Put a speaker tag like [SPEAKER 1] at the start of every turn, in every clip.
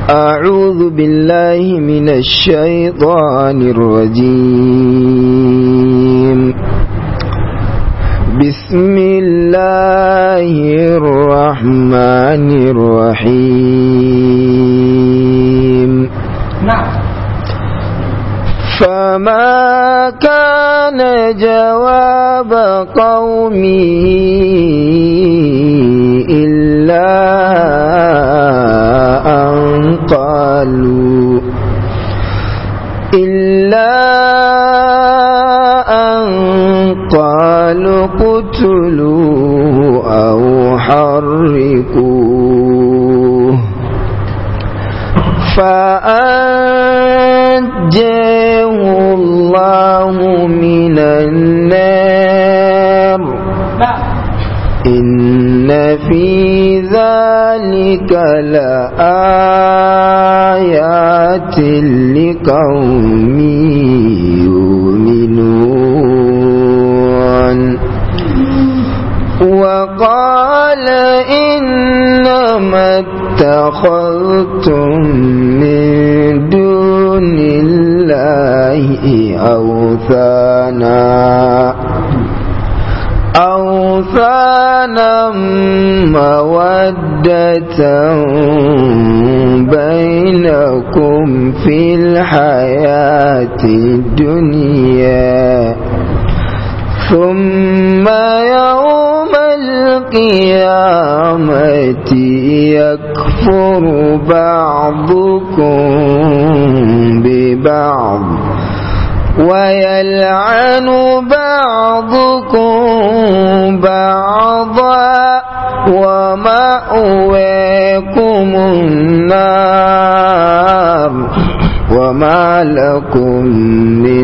[SPEAKER 1] أعوذ بالله من الشيطان الرجيم بسم الله الرحمن الرحيم فما كان جواب قومه إلا أن قالوا إلا أن قالوا اقتلوه أو حرقوه فأنجاه الله من النار إن في ذلك لآيات لقوم يؤمنون وقال إنما اتخذتم من دون الله أوثانا أوثانا مودة بينكم في الحياة الدنيا ثم يوم القيامة يكفر بعضكم ببعض ويلعن بعضكم بعضا ومأويكم النار وما لكم من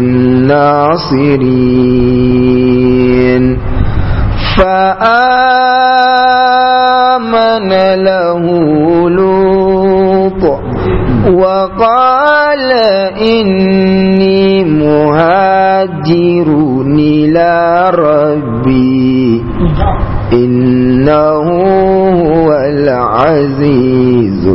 [SPEAKER 1] ناصرين فآمن له لوط وقال إني مهاجر إلى ربي إنه هو العزيز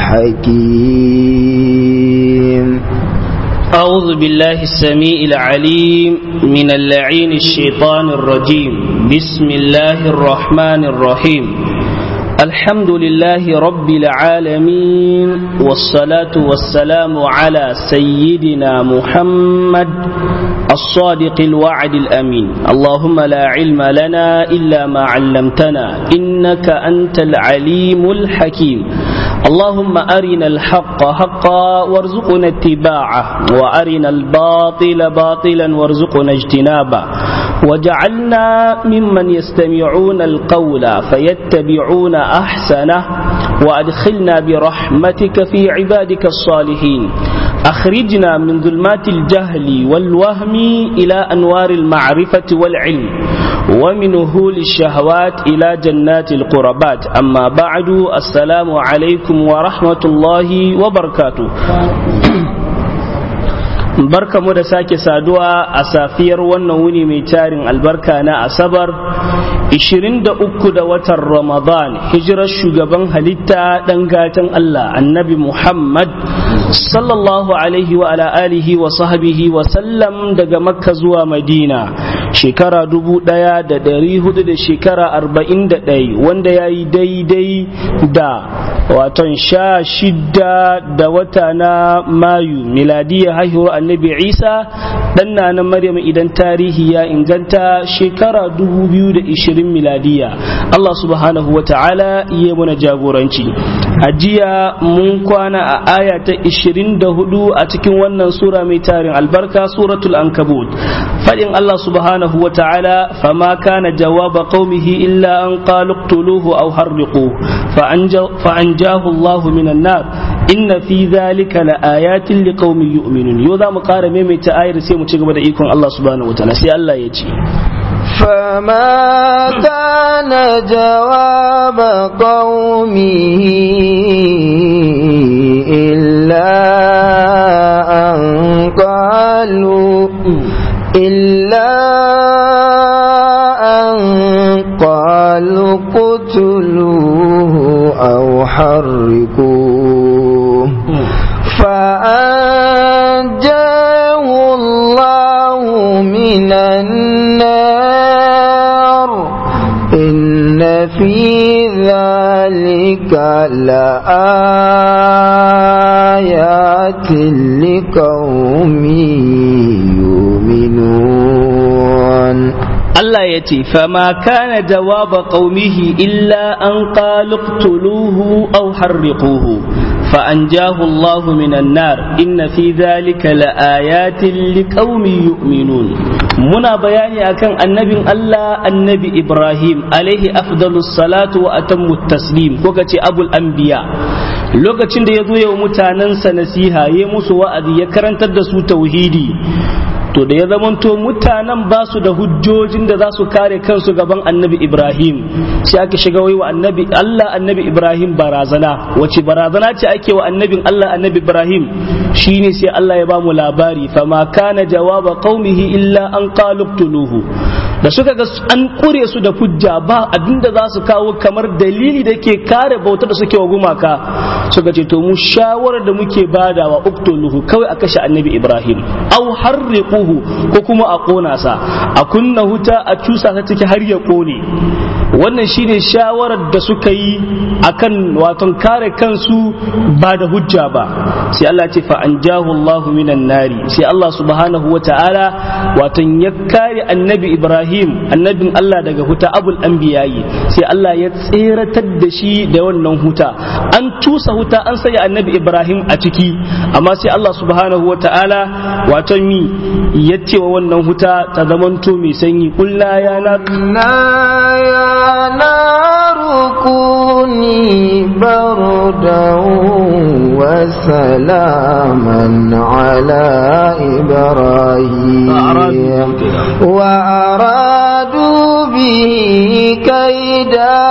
[SPEAKER 1] الحكيم
[SPEAKER 2] أعوذ بالله السميع العليم من اللعين الشيطان الرجيم بسم الله الرحمن الرحيم الحمد لله رب العالمين والصلاة والسلام على سيدنا محمد الصادق الوعد الأمين اللهم لا علم لنا إلا ما علمتنا إنك أنت العليم الحكيم اللهم أرنا الحق حقا وارزقنا اتباعه وأرنا الباطل باطلا وارزقنا اجتنابه وجعلنا ممن يستمعون القول فيتبعون أحسنه وأدخلنا برحمتك في عبادك الصالحين أخرجنا من ظلمات الجهل والوهم إلى أنوار المعرفة والعلم ومن هول الشهوات إلى جنات القربات أما بعد السلام عليكم ورحمة الله وبركاته barka mu da sake saduwa a safiyar wannan wuni mai tarin albarka na asabar 23 da watan ramadan hijirar shugaban halitta dan gatan Allah annabi Muhammad sallallahu alaihi wa ala alihi wa sahbihi wa sallam daga makka zuwa madina shekara dubu daya da dari hudu da shekara arba'in da ɗai wanda ya yi daidai da waton sha shidda da wata na mayu miladiyya haihuwar annabi isa dan na maryam idan tarihi ya inganta shekara 2020 miladiya Allah subhanahu wa ta'ala iya muna jagoranci a jiya mun kwana a aya ta 24 a cikin wannan sura mai tarin albarka suratul ankabut fadin Allah subhanahu wa ta'ala fama kana jawaba qaumihi illa an qalu iqtuluhu aw harriqu fa anjahu Allah minan nar inna fi dhalika la ayatin liqaumin yu'minun yau za mu kara maimaita ayar sai mu ci gaba da ikon Allah subhanahu wa ta'ala sai Allah ya ce
[SPEAKER 1] فما كان جواب قومه إلا أن قالوا إلا أن قالوا قتلوه أو حرقوه لآيات لقوم يؤمنون
[SPEAKER 2] Allah ya ce, Fama kana jawaba qaumihi illa an qalu qtuluhu aw harriquhu fa anjahu Allah minan nar inna fi dhalika laayatin liqaumin yu'minun muna bayani akan annabin Allah annabi Ibrahim alaihi afdalus salatu wa atammu taslim ko kace abul anbiya lokacin da ya zo yau mutanensa nasiha ya musu wa'azi ya karantar da su tauhidi to da ya zamanto mutanen ba su da hujjojin da za su kare kansu gaban annabi ibrahim sai aka shiga wai wa annabi allah annabi ibrahim barazana wace barazana ce ake wa annabin allah annabi ibrahim shine sai allah ya ba mu labari fama kana jawaba qaumihi illa an qaluqtuluhu da suka ga an kure su da hujja ba abinda za su kawo kamar dalili da ke kare bauta da suke wa gumaka suka ce to mu shawarar da muke badawa uktuluhu kawai a kashe annabi ibrahim au harriquhu ko kuma a kona sa a kunna huta a cusa ta ciki har ya kone wannan shine shawarar da suka yi akan waton kare kansu ba da hujja ba sai Allah ce fa anjahu Allah minan nari sai Allah subhanahu wa ta'ala waton ya kare annabi Ibrahim annabin Allah daga huta abul anbiyayi sai Allah ya tseratar da shi da wannan huta an tusa huta an sanya annabi Ibrahim a ciki amma sai Allah subhanahu wa ta'ala waton mi ya ce wa wannan huta ta zamanto mai sanyi kullu ya na
[SPEAKER 1] يا نار كوني بردا وسلاما على إبراهيم وأرادوا به كيدا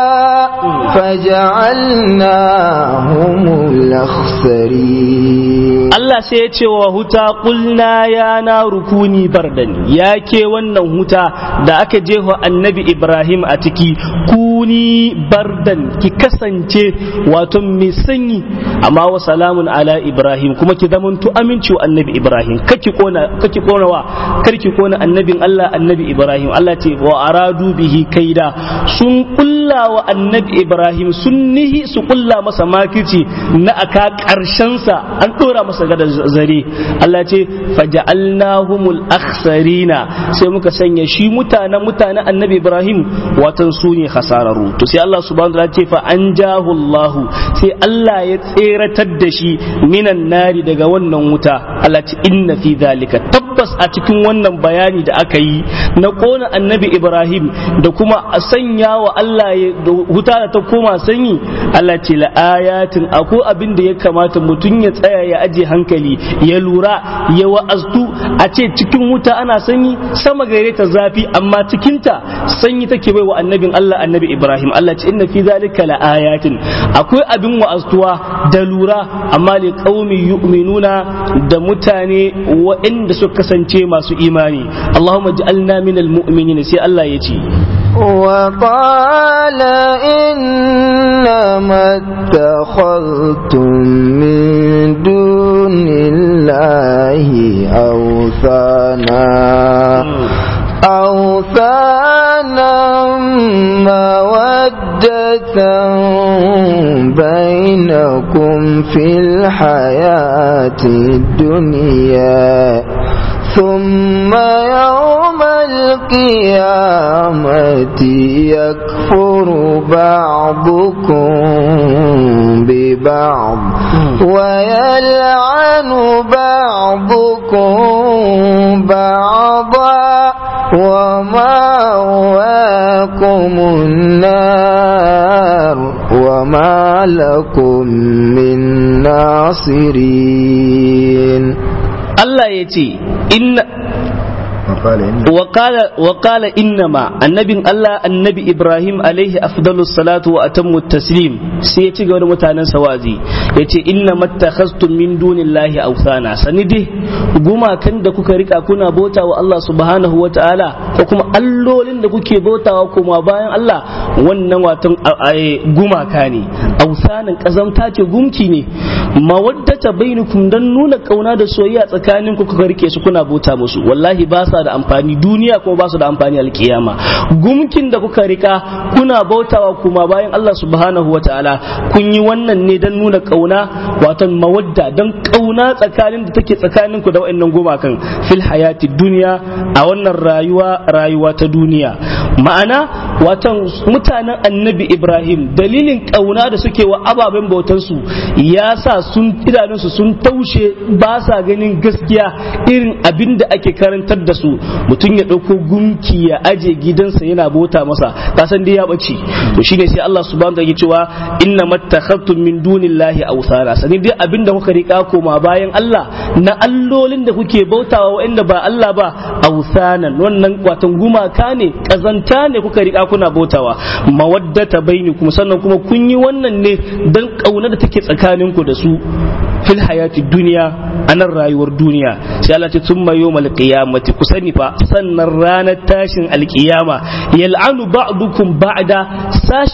[SPEAKER 1] فجعلناهم الأخسرين
[SPEAKER 2] Allah sai ya ce wa huta kulna ya na rukuni bardan ya ke wannan huta da aka jefa annabi Ibrahim a ciki kuni bardan ki kasance wato mai sanyi amma wa salamun ala Ibrahim kuma ki zamanto aminci wa annabi Ibrahim kake kona kake kona wa karki kona annabin Allah annabi Ibrahim Allah ce wa aradu bihi kaida sun kulla wa annabi Ibrahim sun nihi su kulla masa makirci na aka karshen sa an dora masa gada zare Allah ce faja'alnahumul akhsarina sai muka sanya shi mutanen mutanen annabi Ibrahim watan su ne khasararu to sai Allah subhanahu wa ta'ala ce fa anjahu Allah sai Allah ya tseratar da shi minan nari daga wannan wuta Allah ce inna fi zalika tabbas a cikin wannan bayani da aka yi na kona annabi Ibrahim da kuma a sanya wa Allah wuta da ta koma sanyi Allah ce la ayatin akwai abin da ya kamata mutum ya tsaya ya aje hankali ya lura ya wa'aztu a ce cikin wuta ana sanyi sama gare ta zafi amma cikinta sanyi take bai wa annabin Allah annabi Ibrahim Allah ce inna fi zalika la ayatin akwai abin wa'aztuwa da lura amma li qaumi yu'minuna da mutane waɗanda suka kasance masu imani Allahumma ij'alna minal mu'minin sai Allah ya ce
[SPEAKER 1] وقال إنما اتخذتم من دون الله أوثانا أوثانا مودة بينكم في الحياة الدنيا ثم يوم القيامة يكفر بعضكم ببعض ويلعن بعضكم بعضا ومأواكم النار وما لكم من ناصرين
[SPEAKER 2] Allah ya ce inna وقال إنما النبي الله النبي إبراهيم عليه أفضل الصلاة وأتم التسليم سيتي غير متانا سوازي يتي إنما اتخذتم من دون الله أوثانا سندي guma kan da kuka rika kuna bota wa Allah subhanahu wa ta'ala ko kuma allolin da kuke bautawa kuma bayan Allah wannan watan gumaka ne ausanin kazamta ce gumki ne mawaddata bainakum dan nuna kauna da soyayya tsakanin ku kuka rike su kuna bauta musu wallahi ba sa da amfani duniya kuma ba su da amfani alkiyama gumkin da kuka rika kuna bautawa kuma bayan Allah subhanahu wataala kun yi wannan ne dan nuna kauna wato mawadda dan kauna tsakanin da take tsakanin ku da wayannan gumakan fil hayati duniya a wannan rayuwa rayuwa ta duniya ma'ana watan mutanen annabi ibrahim dalilin kauna da suke wa ababen bautansu ya sa sun idanunsu sun taushe ba sa ganin gaskiya irin abin da ake karantar da su mutum ya ɗauko gunki ya aje gidansa yana bauta masa kasan dai ya ɓace to shine sai Allah subhanahu wa ta'ala cewa inna mattakhadtum min dunillahi awthara sani dai abin da kuka rika koma bayan Allah na allolin da kuke bautawa wa'anda ba Allah ba awthanan wannan watan gumaka ne kazanta ne kuka rika kuna bautawa mawaddata bainikum sannan kuma kun yi wannan ne dan kauna da take tsakaninku da su fil hayati duniya a nan rayuwar duniya sai Allah ce thumma yawmal qiyamati ku sani fa sannan ranar tashin alkiyama yal'anu ba'dukum ba'da sash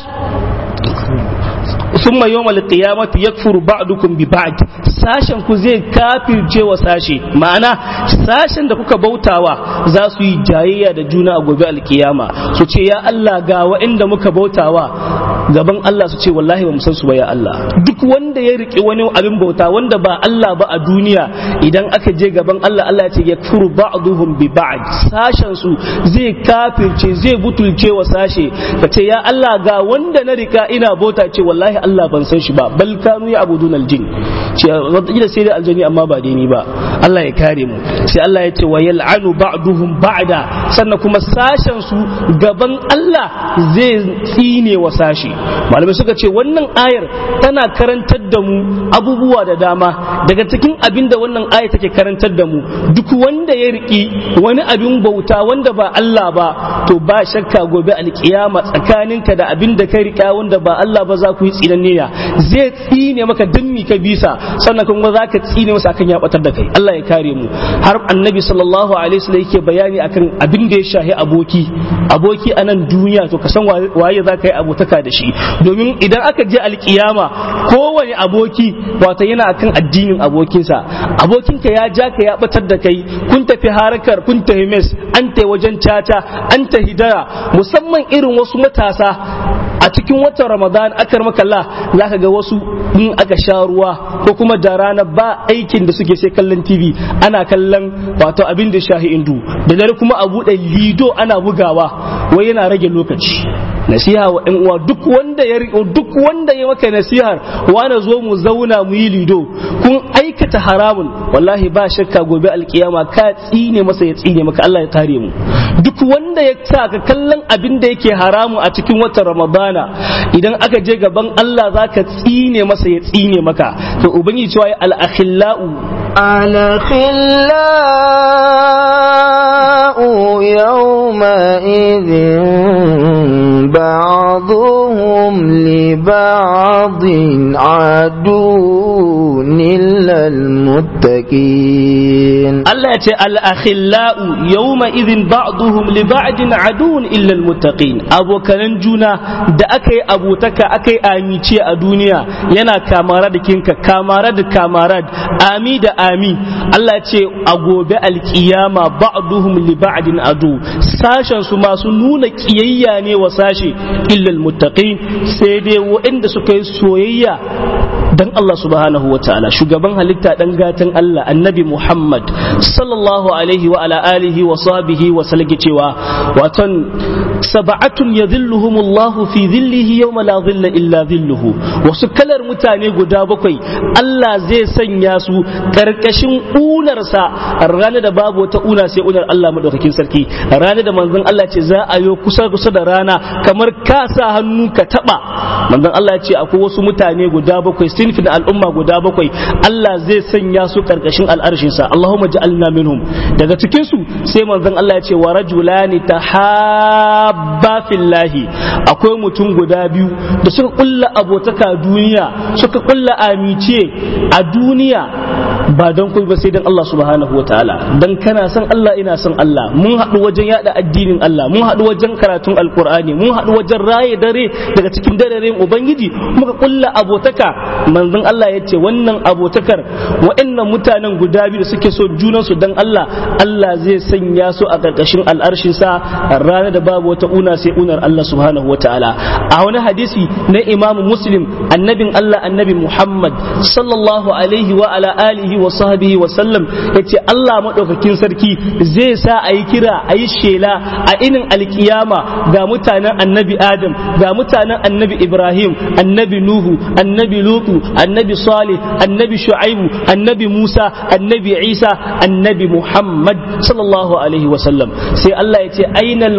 [SPEAKER 2] ثم يوم القيامة يكفر بعضكم ببعض sashen ku zai kafirce wa sashe ma'ana sashen da kuka bautawa za su yi jayayya da juna a gobe alkiyama su ce ya Allah ga wa'inda muka bautawa gaban Allah su ce wallahi ba mu san su ba ya Allah duk wanda ya riƙe wani abin bauta wanda ba Allah ba a duniya idan aka je gaban Allah Allah ya ce yakfuru ba'duhum bi ba'd sashen su zai kafirce zai butulce wa sashe ka ce ya Allah ga wanda na rika ina bauta ce wallahi Allah ban san shi ba bal kanu ya abudun aljin ce wataƙila sai da aljani amma ba dai ni ba Allah ya kare mu sai Allah ya ce wa yal'anu ba'duhum ba'da sannan kuma sashen su gaban Allah zai tsine wa sashi malamai suka ce wannan ayar tana karantar da mu abubuwa da dama daga cikin abin da wannan ayar take karantar da mu duk wanda ya riki wani abin bauta wanda ba Allah ba to ba shakka gobe alkiyama tsakaninka da abin da ka rika wanda ba Allah ba za ku yi tsinanniya zai tsine maka dimmi ka bisa sannan kuma za ka tsine masa akan ya batar da kai Allah ya kare mu har annabi sallallahu alaihi wasallam yake bayani akan abin da ya shahi aboki aboki a nan duniya to ka san waye za ka yi abotaka da shi domin idan aka je alkiyama kowane aboki wato yana akan addinin abokinsa abokinka ya ja ka ya batar da kai kun tafi harakar kun tafi mes an tai wajen caca an tafi dara musamman irin wasu matasa a cikin watan ramadan akar makalla za ka ga wasu in aka sha ruwa ko kuma da rana ba aikin da suke sai kallon tv ana kallon wato abin da shahi indu da dare kuma a buɗe lido ana bugawa wai yana rage lokaci nasiha wa ɗan uwa duk wanda ya duk wanda ya maka nasihar wani zo mu zauna mu yi lido kun aikata haramun wallahi ba shakka gobe alkiyama ka tsine masa ya tsine maka Allah ya kare mu duk wanda ya sa ka kallon abin da yake haramu a cikin watan ramadana idan aka je gaban Allah za ka tsine masa ya tsine maka to ubangiji cewa al-akhillau
[SPEAKER 1] الأخلاء يومئذ بعضهم لبعض عدو إلا المتقين
[SPEAKER 2] Allah ya ce al-akhillau yawma idhin ba'duhum li ba'din adun illa al-muttaqin abokanan juna da aka yi abotaka aka yi amice a duniya yana kamara da kinka kamara da kamarad ami da ami Allah ce a gobe alkiyama ba'duhum li ba'din adu sashen su masu nuna kiyayya ne wa sashe illa almuttaqin sai dai waɗanda suka yi soyayya dan Allah subhanahu wa ta'ala shugaban halitta dan gatan Allah annabi Muhammad sallallahu alaihi wa ala alihi wa sahbihi wa sallam cewa watan sab'atun yadhilluhumullahu fi dhillihi yawma la dhilla illa dhilluhu wasu kalar mutane guda bakwai Allah zai sanya su karkashin unarsa ranar da babu wata una sai unar Allah madaukakin sarki ranar da manzon Allah ce za a yi kusa kusa da rana kamar ka sa hannu ka taba manzon Allah ya ce akwai wasu mutane guda bakwai sinfin al'umma guda bakwai Allah zai sanya su karkashin al'arshinsa Allahumma ja'alna minhum daga cikin su sai manzon Allah ya ce wa rajulani tahabba fillahi akwai mutum guda biyu da suka kulla abotaka duniya suka kulla amice a duniya ba don kai ba sai dan Allah subhanahu wataala dan kana son Allah ina son Allah mun haɗu wajen yada addinin Allah mun haɗu wajen karatun alkur'ani mun haɗu wajen raye dare daga cikin dararen ubangiji muka kulla abotaka manzon Allah ya ce wannan abotakar wa'annan mutanen guda biyu da suke so junan su dan Allah Allah zai sanya su a karkashin al'arshin sa ranar da babu wata una sai unar Allah subhanahu wataala a wani hadisi na Imam Muslim annabin Allah annabi Muhammad sallallahu alaihi wa ala alihi wa sahbihi wa sallam yace Allah madaukakin sarki zai sa a yi kira a yi shela a inin alkiyama ga mutanen annabi Adam ga mutanen annabi Ibrahim annabi Nuhu annabi Lutu annabi Salih annabi Shu'aibu annabi Musa annabi Isa annabi Muhammad sallallahu alaihi wa sallam sai Allah ya ce ainal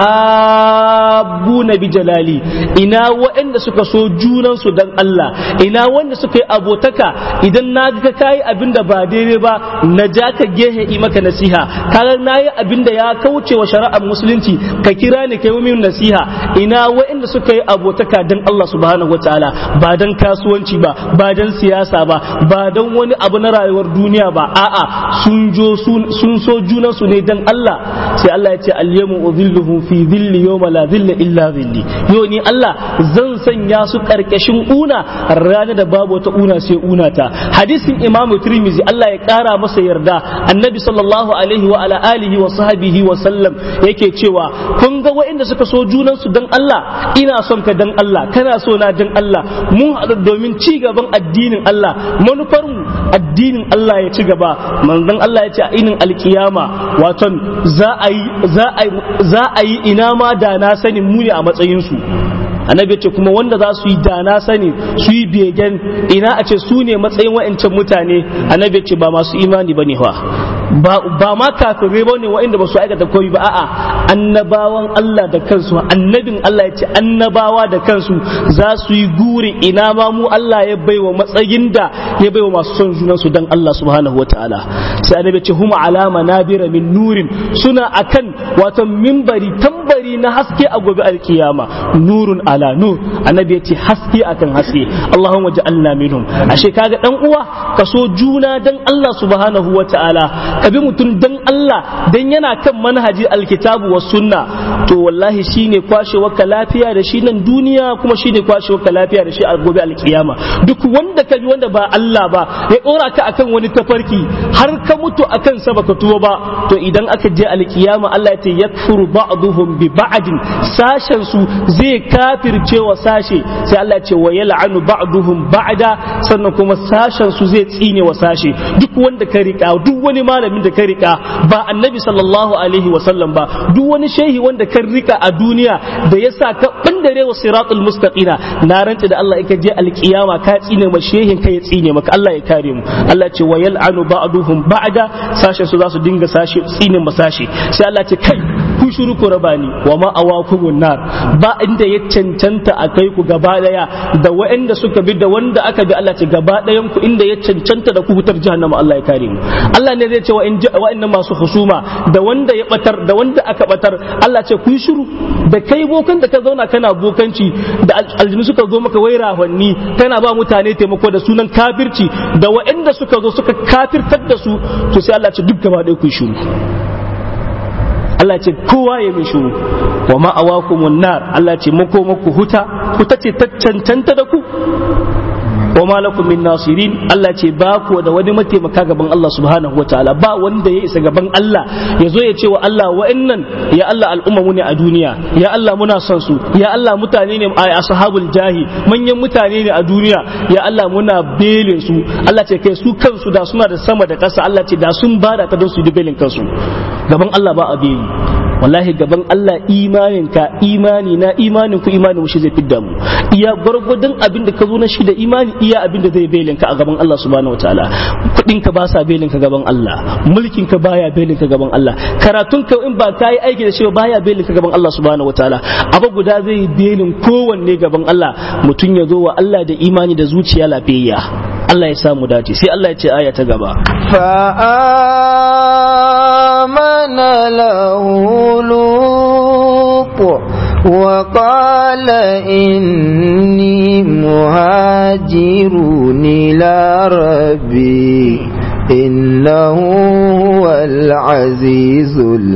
[SPEAKER 2] mutahabbuna bi jalali ina waɗanda suka so junan su dan Allah ina wanda suka yi abotaka idan na ga kai abin da ba daidai ba na ja ka gehe yi maka nasiha kaga na yi abin da ya kauce wa shari'ar musulunci ka kira ni kai min nasiha ina waɗanda suka yi abotaka dan Allah subhanahu wataala ba dan kasuwanci ba ba dan siyasa ba ba dan wani abu na rayuwar duniya ba a'a sun jo sun so junan su ne dan Allah sai Allah ya ce al-yawma udhilluhum fi dhilli yawma la dhilla illa dhilli yo ni Allah zan sanya su karkashin una ranar da babu wata una sai una ta hadisin imamu tirmizi Allah ya kara masa yarda annabi sallallahu alaihi wa ala alihi wa sahbihi wa sallam yake cewa kun ga waɗanda suka so junan su dan Allah ina son ka dan Allah kana so na dan Allah mun haɗu domin ci gaban addinin Allah manufar mu addinin Allah ya ci gaba manzon Allah ya ce a inin alkiyama waton za a yi za a yi za a yi ina ma da na sanin mu ne a matsayin su annabi ce kuma wanda za su yi dana sani su yi begen ina a ce su ne matsayin wa'ancan mutane annabi ce ba masu imani ba ne ba ba ma kafirai ba ne wa'inda ba su aikata koyi ba a'a annabawan Allah da kansu annabin Allah ya ce annabawa da kansu za su yi guri ina ma mu Allah ya baiwa matsayin da ya baiwa masu son junan su dan Allah subhanahu wataala sai annabi ce huma alama nabira min nurin suna akan wato minbari tambari na haske a gobe alkiyama nurun ala nur annabi ya ce haske akan haske Allahumma ja'alna minhum ashe kaga dan uwa ka so juna dan Allah subhanahu wataala ka bi mutum dan Allah dan yana kan manhaji alkitabu was sunna to wallahi shine kwashewa ka lafiya da shi nan duniya kuma shine kwashewa ka lafiya da shi a gobe alkiyama duk wanda ka bi wanda ba Allah ba ya dora ka akan wani tafarki har ka mutu akan sa baka tuwo ba to idan aka je alkiyama Allah ya ce yakfuru ba'duhum bi ba'din sashen su zai kafirce wa sashe sai Allah ya ce wa yal'anu ba'duhum ba'da sannan kuma sashen su zai tsine wa sashe duk wanda ka rika duk wani malamin da ka rika ba annabi sallallahu alaihi wa sallam ba duk wani shehi wanda ka rika a duniya da yasa ka bandare wa siratul mustaqina na rantsi da Allah ka je alkiyama ka tsine ma shehin ka ya tsine maka Allah ya kare mu Allah ya ce wa yal'anu ba'duhum ba'da sashen su za su dinga sashe tsine ma sashe sai Allah ya ce kai ku shiru ku raba ni wa ma awakumun nar ba inda ya cancanta a kai ku gaba daya da waɗanda suka bi da wanda aka bi Allah ce gaba dayan ku inda ya cancanta da ku hutar jahannama Allah ya kare mu Allah ne zai ce wa wa'annan masu husuma da wanda ya batar da wanda aka batar Allah ce ku shiru da kai bokan da ka zauna kana bokanci da aljinu suka zo maka wai rahonni kana ba mutane taimako da sunan kafirci da waɗanda suka zo suka kafirtar da su to sai Allah ce duk gaba ɗaya ku shiru Allah ce kowa ya mai shuru wa ma'awakumun nar Allah ce mako maku huta huta ce ta cancanta da ku wa malakum min nasirin Allah ce ba ku da wani mataimaka gaban Allah subhanahu wa ta'ala ba wanda ya isa gaban Allah ya zo ya ce wa Allah wa'annan ya Allah al'umma mu ne a duniya ya Allah muna son su ya Allah mutane ne a ashabul jahi manyan mutane ne a duniya ya Allah muna belin su Allah ce kai su kansu da suna da sama da ƙasa Allah ce da sun bada ta don su yi belin kansu gaban Allah ba a beli wallahi gaban Allah imanin ka imani na imanin ku imanin shi zai fidda mu iya gwargwadon abin da ka zo na shi da imani iya abin da zai belin ka a gaban Allah subhanahu wataala kudin ka ba sa belin ka gaban Allah mulkin ka baya belin ka gaban Allah karatun ka in ba ka yi aiki da shi ba baya belin ka gaban Allah subhanahu wataala abu guda zai belin kowanne gaban Allah mutum ya zo wa Allah da imani da zuciya lafiyayya Allah ya samu dace sai Allah ya ce aya ta gaba
[SPEAKER 1] فآمن له لوط وقال إني مهاجر إلى ربي إنه هو العزيز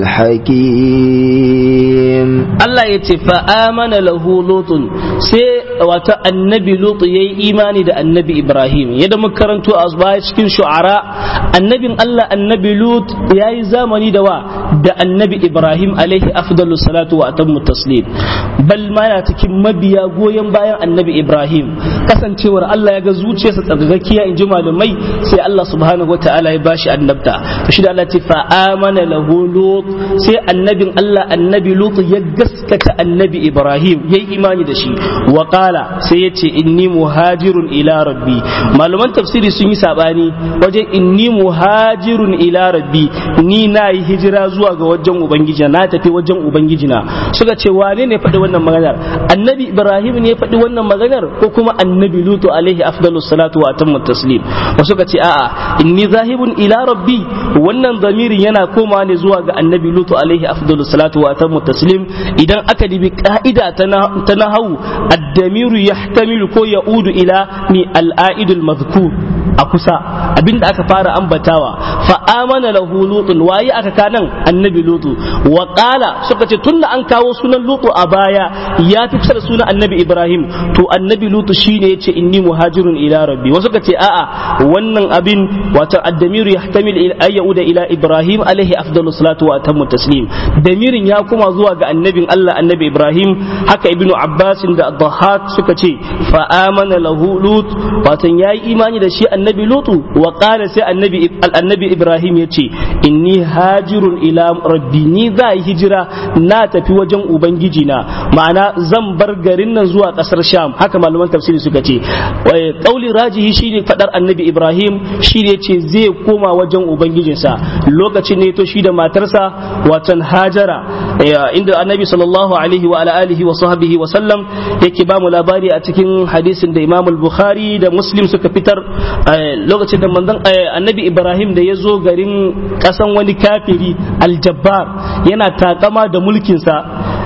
[SPEAKER 1] الحكيم
[SPEAKER 2] Allah ya ce fa'amana lahu lutun sai wata annabi lutu ya yi imani da annabi Ibrahim yadda muka karanto a baya cikin shu'ara annabin Allah annabi lut ya yi zamani da wa da annabi Ibrahim alaihi afdalu salatu wa atammu taslim bal ma yana cikin mabiya goyon bayan annabi Ibrahim kasancewar Allah ya ga zuciyarsa tsarkakakkiya in ji malamai sai Allah subhanahu wa ta'ala ya bashi annabta to shi da Allah ce fa'amana lahu lut sai annabin Allah annabi lut ya gaskata annabi Ibrahim ya yi imani da shi wa qala sai ya ce inni muhajirun ila rabbi malaman tafsiri sun yi sabani wajen inni muhajirun ila rabbi ni na yi hijira zuwa ga wajen ubangiji na tafi wajen ubangiji na suka ce wane ne faɗi wannan maganar annabi Ibrahim ne ya faɗi wannan maganar ko kuma annabi Lutu alaihi afdalu salatu wa atammu taslim wasu suka ce a'a inni zahibun ila rabbi wannan zamirin yana komawa ne zuwa ga annabi Lutu alaihi afdalu salatu wa atammu taslim idan aka dibi ka'ida ta nahawu addamiru yahtamilu ko ya'udu ila ni al'aidul mazkur a kusa abinda aka fara ambatawa fa amana lahu lutun waye aka kanan annabi lutu wa qala suka ce tunda an kawo sunan lutu a baya ya fi kusa da sunan annabi ibrahim to annabi lutu shine yace inni muhajirun ila rabbi wasu ka ce a'a wannan abin wato addamiru yahtamil ay yauda ila ibrahim alaihi afdalu salatu wa atammu taslim damirin ya kuma zuwa ga annabin Allah annabi ibrahim haka ibnu abbas da dhahak suka ce fa amana lahu lut wato yayi imani da shi annabi lutu wa qala sai annabi annabi ibrahim yace inni hajirun ila rabbi ni za yi hijira na tafi wajen ubangiji na ma'ana zan bar garin nan zuwa kasar sham haka malaman tafsiri suka ce kauli rajihi shine fadar annabi ibrahim shine yace zai koma wajen ubangijinsa lokacin ne to shi da matarsa watan hajara inda annabi sallallahu alaihi wa ala alihi wa sahbihi wa sallam yake ba mu labari a cikin hadisin da imam al-bukhari da muslim suka fitar lokacin da manzon annabi ibrahim da ya zo garin kasan wani kafiri aljabbar yana takama da mulkinsa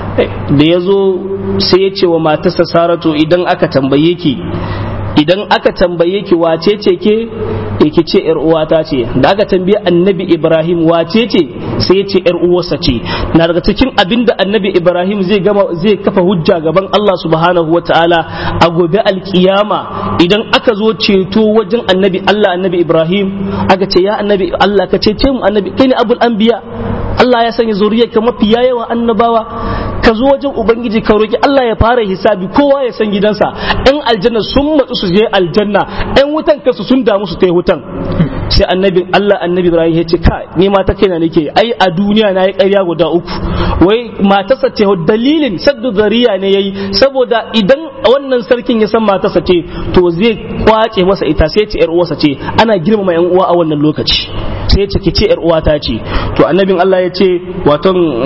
[SPEAKER 2] da ya zo sai ya ce wa matarsa saratu idan aka tambaye ki idan aka tambaye ki wace ce ke yake ce yar uwata ce da aka tambaye annabi ibrahim wace ce sai ya ce yar uwarsa ce na daga cikin abin da annabi ibrahim zai gama zai kafa hujja gaban allah subhanahu wa ta'ala a gobe alkiyama idan aka zo ceto wajen annabi allah annabi ibrahim aka ce ya annabi allah ka cece mu annabi kai ne abul anbiya allah ya sanya zuriyarka mafiya yawan annabawa ka zo wajen ubangiji ka roki Allah ya fara hisabi kowa ya san gidansa ɗan aljanna sun matsu su je aljanna ɗan wutan kansu sun damu su kai wutan sai annabi Allah annabi Ibrahim ya ce ka ni ma ta kaina nake ai a duniya na yi ƙarya guda uku wai matarsa ce dalilin saddu zariya ne yayi saboda idan wannan sarkin ya san matarsa ce to zai kwace masa ita sai ce yar uwarsa ce ana girmama yan uwa a wannan lokaci sai ce ki ce yar uwata ce to annabin Allah ya ce waton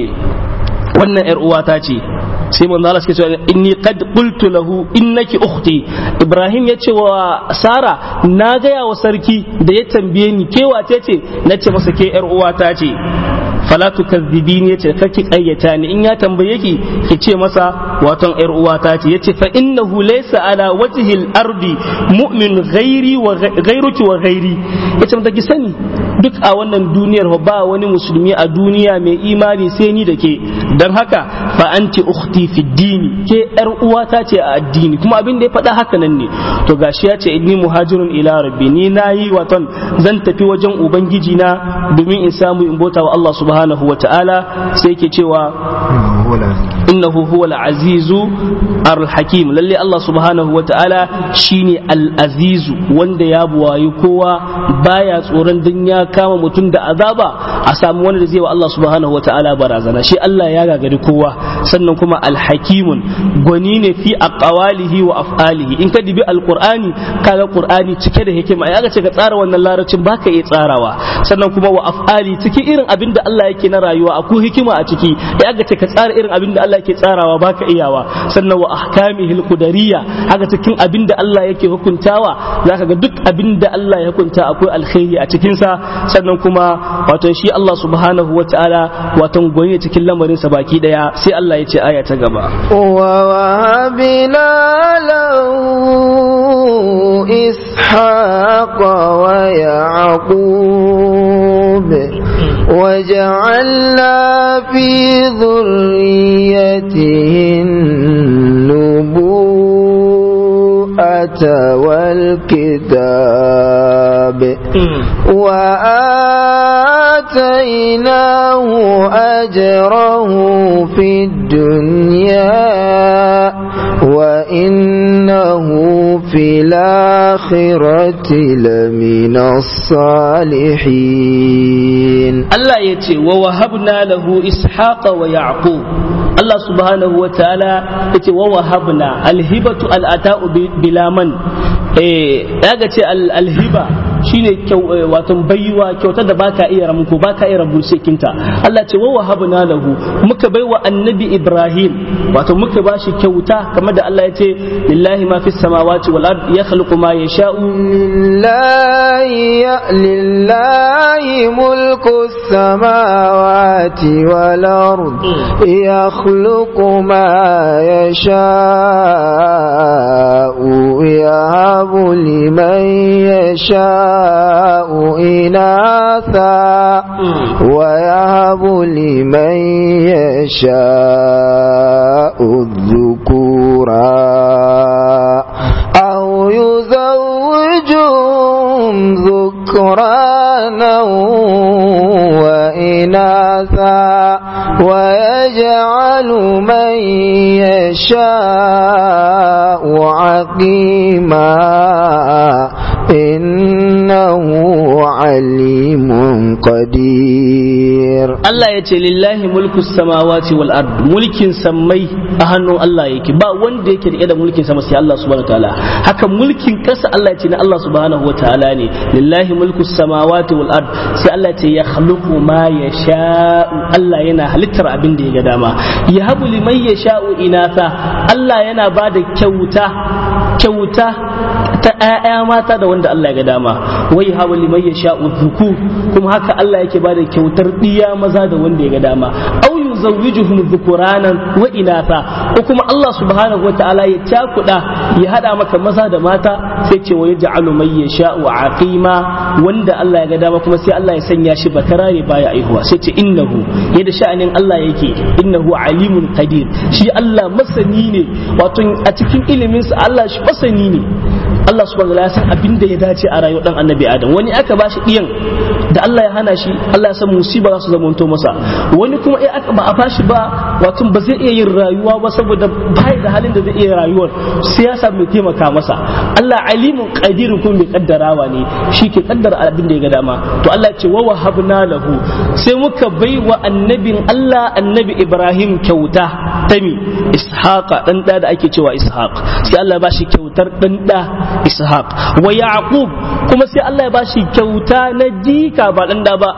[SPEAKER 2] wannan yar uwata ce sai manzo Allah suke cewa inni qad qultu lahu innaki ukhti Ibrahim ya ce wa Sara na gaya wa sarki da ya tambaye ni ke wace ce nace masa ke yar uwata ce fala tukazzibini yace kake kayyata ni in ya tambaye ki ki ce masa waton yar uwata ce yace fa innahu laysa ala wajhi al-ardi mu'min ghairi wa ghairuki wa ghairi yace mata ki sani duk a wannan duniyar ba wani musulmi a duniya mai imani sai ni da ke dan haka fa anti ukhti fi dini ke yar uwata ce a addini kuma abin da ya faɗa haka nan ne to gashi ya ce inni muhajirun ila rabbi ni nayi waton zan tafi wajen ubangiji na domin in samu in bota wa Allah subhanahu wa ta'ala sai ke cewa innahu huwa al-azizu al-hakim lalle Allah subhanahu wa ta'ala shine al-azizu wanda ya buwayi kowa baya tsoron dan ya kama mutum da azaba a samu wanda da zai wa Allah subhanahu wa ta'ala barazana shi Allah ya gagari kowa sannan kuma al-hakimun gwani ne fi aqwalihi wa af'alihi in ka dibi al-qur'ani kaga qur'ani cike da hikima ya ga ce ka tsara wannan larabcin baka iya tsarawa sannan kuma wa af'ali cikin irin abin da Allah yake na rayuwa akwai hikima a ciki ya ga ce ka tsara irin irin abin da Allah yake tsarawa baka iyawa sannan wa ahkamihil qudariyya haka cikin abin da Allah yake hukuntawa zaka ga duk abin da Allah ya hukunta akwai alkhairi a cikin sa sannan kuma wato shi Allah subhanahu wataala wato gwani cikin lamarin sa baki daya sai Allah ya ce aya ta gaba
[SPEAKER 1] ووهبنا له إسحاق ويعقوب وجعلنا في ذريته النبوءة والكتاب وآتيناه أجره في الدنيا وإنه في الآخرة لمن الصالحين
[SPEAKER 2] Allah ya ce wa wahabna lahu ishaqa wa yaqub Allah subhanahu wa ta'ala ya ce wa wahabna alhibatu al'ata'u bilaman eh daga ce alhiba shine wato baiwa kyauta da baka iya ramko baka iya rabu kinta Allah ce wa wahabna lahu muka baiwa annabi Ibrahim wato muka bashi kyauta kamar da Allah ya ce lillahi ma fis samawati wal ard yakhluqu ma yasha'u
[SPEAKER 1] lillahi lillahi mulku samawati wal ard yakhluqu ma yasha'u yahabu liman yasha'u إناثا ويهب لمن يشاء الذكورا أو يزوجهم ذكرانا وإناثا ويجعل من يشاء عقيما إنه عليم قدير
[SPEAKER 2] Allah ya ce lillahi mulku samawati wal ard mulkin sammai a hannun Allah yake ba wanda yake rike da mulkin sama sai Allah subhanahu wataala haka mulkin kasa Allah ya ce na Allah subhanahu wataala ne lillahi mulku samawati wal ard sai Allah ya ce ya khluqu ma yasha'u Allah yana halittar abin da ya ga dama ya habu liman yasha'u inatha Allah yana ba da kyauta kyauta ta ‘ya'ya mata da wanda Allah ya ga dama wai hawa liman ya sha'u zuku kuma haka Allah yake ba da kyautar ɗiya maza da wanda ya ga dama au yuzawwijuhum dhukuranan wa inatha ko kuma Allah subhanahu wata'ala ya cakuda ya hada maka maza da mata sai ce wa yaj'alu man yasha'u aqima wanda Allah ya ga dama kuma sai Allah ya sanya shi bakara ne baya aihuwa sai ce innahu yadda sha'anin Allah yake innahu alimun qadir shi Allah masani ne wato a cikin ilimin sa Allah shi masani ne Allah subhanahu wa ta'ala ya san abin da ya dace a rayuwar dan annabi Adam wani aka bashi diyan da Allah ya hana shi Allah ya san musiba za su zamanto masa wani kuma eh aka ba a bashi ba wato ba zai iya yin rayuwa ba saboda bai da halin da zai iya rayuwar sai ya samu taimaka masa Allah alimun qadirun kuma mai kaddarawa ne shi ke kaddara abin da ya ga dama to Allah ya ce wa wahabna lahu sai muka bai wa annabin Allah annabi Ibrahim kyauta ta mi ishaqa dan da da ake cewa ishaq sai Allah ya bashi kyautar dan da ishaq wa yaqub kuma sai Allah ya bashi kyauta na jika ba dan da ba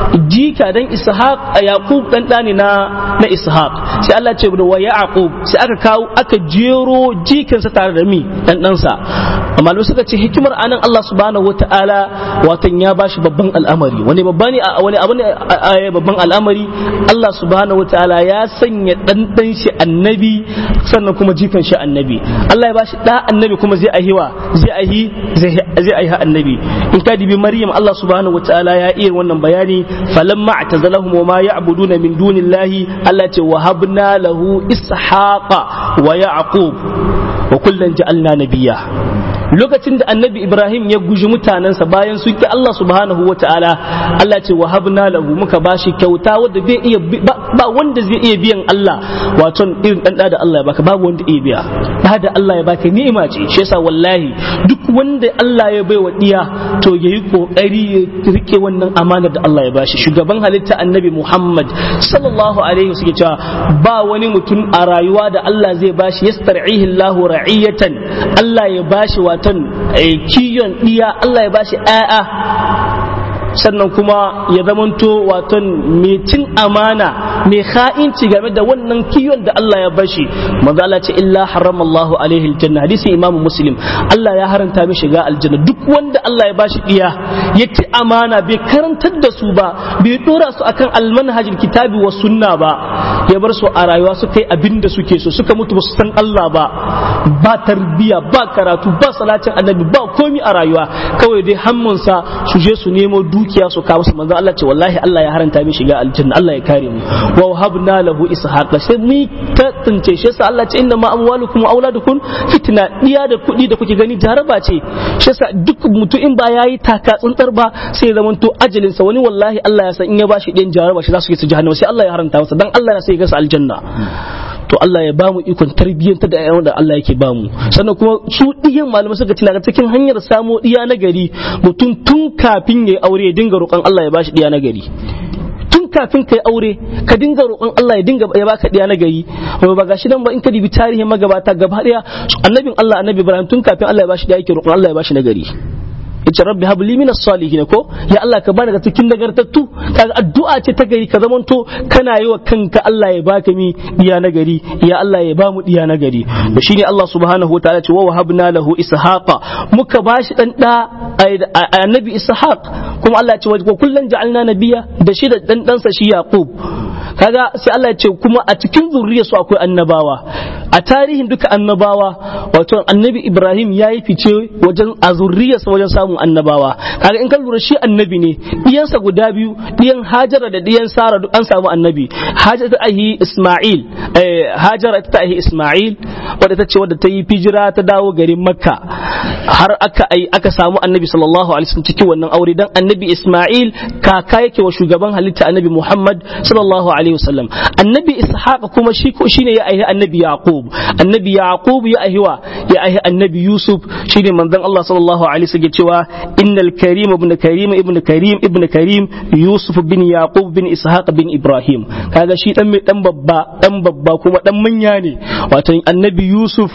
[SPEAKER 2] jika dan ishaq yaqub dan da ne na na ishaq sai Allah ya ce wa yaqub sai aka kawo aka jero jikinsa tare da mi dan ɗansa amma suka ce hikimar anan Allah subhanahu wataala watan ya bashi babban al'amari wani babba ne wani abu ne babban al'amari Allah subhanahu wataala ya sanya dan dan shi annabi sannan kuma jikan shi annabi Allah ya bashi da annabi kuma zai ahiwa zai ahi zai ahi annabi in ka dibi maryam Allah subhanahu wataala ya iya wannan bayani falamma atazalahum wa ma ya'buduna min dunillahi Allah ce wa habna lahu ishaqa wa yaqub wa kullan ja'alna nabiyya lokacin da annabi ibrahim ya guji mutanensa bayan sun ki Allah subhanahu wa ta'ala Allah ce wa habna lahu muka bashi kyauta wanda bai iya ba wanda zai iya biyan Allah wato irin dan da Allah ya baka babu wanda iya biya da da Allah ya baka ni'ima ce shi yasa wallahi duk wanda Allah ya baiwa diya to yayi kokari ya rike wannan amanar da Allah ya bashi shugaban halitta annabi Muhammad sallallahu alaihi wasallam cewa ba wani mutum a rayuwa da Allah zai bashi yastar'ihi Allahu ra'iyatan Allah ya bashi watan kiyon diya Allah ya bashi ƴaƴa sannan kuma ya zamanto waton mai cin amana mai ha'inci game da wannan kiyon da Allah ya bashi manzo Allah ce illa haramallahu alaihi aljanna hadisi imam muslim Allah ya haranta mi shiga aljanna duk wanda Allah ya bashi diya ya ci amana bai karantar da su ba bai dora su akan almanhajil kitabi wa sunna ba ya bar su a rayuwa su kai abin da suke so suka mutu ba su san Allah ba ba tarbiya ba karatu ba salatin annabi ba komi a rayuwa kawai dai hammunsa su je su nemo dukiya su kawo su manzo Allah ce wallahi Allah ya haranta mi shiga aljanna Allah ya kare mu wa wahabna lahu ishaqa sai mu ta tsince shi sa Allah ce inna ma amwalukum wa auladukum fitna diya da kuɗi da kuke gani jaraba ce shi sa duk mutum in ba yayi taka tsuntsar ba sai ya zamanto ajalin sa wani wallahi Allah ya san in ya bashi ɗin jaraba shi za su yi su jahannama sai Allah ya haranta masa dan Allah ya sai ya gasa aljanna to Allah ya bamu ikon tarbiyyanta da ayyawan da Allah yake bamu sannan kuma su diyan malamai suka ci daga cikin hanyar samo diya na gari mutum tun kafin ya aure ya dinga roƙon Allah ya bashi diya na gari tun kafin kai aure ka dinga roƙon Allah ya dinga ya baka diya na gari ba gashi nan ba in ka dibi tarihin magabata gaba daya annabin Allah annabi Ibrahim tun kafin Allah ya bashi diya yake roƙon Allah ya bashi na gari yace rabbi hab li min as-salihin ko ya Allah ka bani daga cikin nagartattu kaga addu'a ce ta gari ka zamanto kana yi wa kanka Allah ya baka mi diya na gari ya Allah ya bamu diya na gari to shine Allah subhanahu wa ta'ala ce wa wahabna lahu ishaqa muka bashi dan da annabi ishaq kuma Allah ya ce wa kullan ja'alna nabiyya da shi da dan dansa shi yaqub kaga sai Allah ya ce kuma a cikin zuriyarsu akwai annabawa a tarihin duka annabawa wato annabi Ibrahim ya yi fice wajen a zuriyarsa wajen samun annabawa kaga in ka lura shi annabi ne diyansa guda biyu diyan Hajara da diyan Sara duk an samu annabi Hajara ta ahi Isma'il Hajara ta ahi Isma'il wadda ta ce wadda ta yi fijira ta dawo garin Makka har aka ai aka samu annabi sallallahu alaihi wasallam cikin wannan aure dan annabi Isma'il kaka yake wa shugaban halitta annabi Muhammad sallallahu alaihi wasallam annabi Ishaq kuma shi shine ya aihi annabi Yaqub annabi Yaqub ya aihiwa ya aihi annabi Yusuf shine manzon Allah sallallahu alaihi wasallam cewa innal karim ibn karim ibn karim ibn karim Yusuf bin Yaqub bin Ishaq bin Ibrahim kaga shi dan mai dan babba dan babba kuma dan manya ne wato annabi Yusuf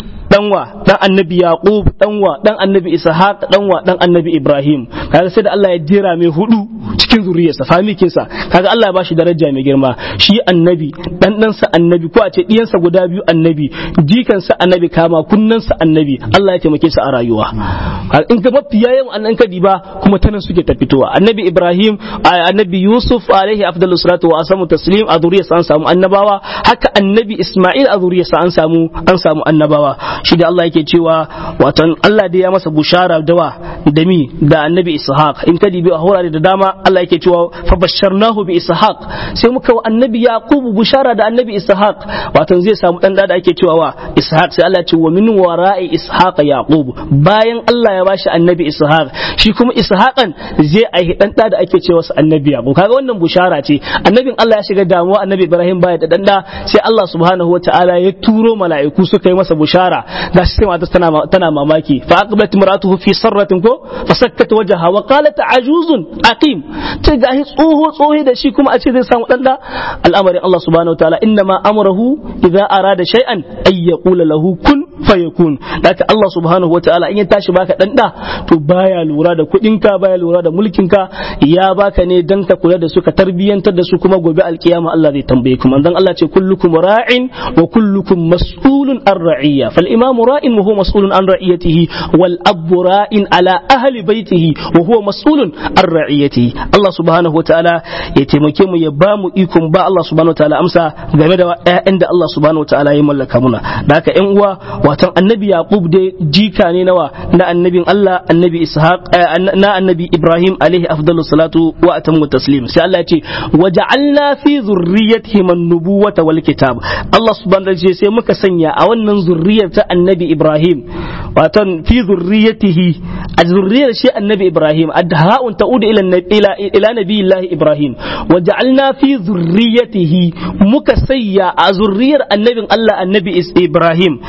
[SPEAKER 2] danwa dan annabi yaqub danwa dan annabi ishaq danwa dan annabi ibrahim kaga sai da Allah ya jera mai hudu cikin zuriyarsa famikin sa kaga Allah ya bashi daraja mai girma shi annabi dan dan sa annabi ko a ce diyan sa guda biyu annabi jikan sa annabi kama kunnan sa annabi Allah ya taimake sa a rayuwa in ga mafi yayin annan kadi ba kuma tanan suke ta fitowa annabi ibrahim annabi yusuf alaihi afdalus salatu wa asamu taslim a zuriyarsa an samu annabawa haka annabi isma'il a zuriyarsa an samu an samu annabawa shi da Allah yake cewa watan Allah da ya masa bushara dawa da mi da annabi ishaq in ka dibi a horare da dama Allah yake cewa fa basharnahu bi ishaq sai muka wa annabi yaqub bushara da annabi ishaq watan zai samu dan da ake cewa wa ishaq sai Allah ya ce wa min wara'i ishaq yaqub bayan Allah ya bashi annabi ishaq shi kuma ishaqan zai aihi dan da da ake cewa sa annabi yaqub kaga wannan bushara ce annabin Allah ya shiga damuwa annabi Ibrahim baya da dan da sai Allah subhanahu wataala ya turo mala'iku suka yi masa bushara ga shi sai matar tana tana mamaki fa aqbalat imratuhu fi sarratin ko fa sakkat wajha wa qalat ajuzun aqim ce ga shi tsoho tsohi da shi kuma a ce zai samu dan da al'amarin Allah subhanahu wataala inna ma amrahu idza arada shay'an ay yaqula lahu kun fayakun haka Allah subhanahu wataala in ya tashi baka dan da to baya lura da kudinka baya lura da mulkinka ya baka ne dan ka kula da su ka tarbiyantar da su kuma gobe alkiyama Allah zai tambaye ku manzon Allah ce kullukum ra'in wa kullukum mas'ulun an ra'iyya fal imamu ra'in wa huwa mas'ulun an ra'iyatihi wal abu ra'in ala ahli baitihi wa huwa mas'ulun an ra'iyatihi Allah subhanahu wataala ya taimake mu ya ba mu ikon ba Allah subhanahu wataala amsa game da ƴaƴan da Allah subhanahu wataala ya mallaka muna da haka ƴan uwa watan annabi yaqub dai jika ne nawa na annabin Allah annabi ishaq na annabi ibrahim alaihi afdalu salatu wa atammu taslim sai Allah ya ce waja'alna fi zurriyyatihi an-nubuwata wal kitab Allah subhanahu wa ta'ala sai muka sanya a wannan zurriyar ta annabi ibrahim watan fi zurriyyatihi a zurriyar shi annabi ibrahim adha'un ta'udu ila ila ila nabiyillahi ibrahim waja'alna fi zurriyyatihi muka sanya a zurriyar annabin Allah annabi ibrahim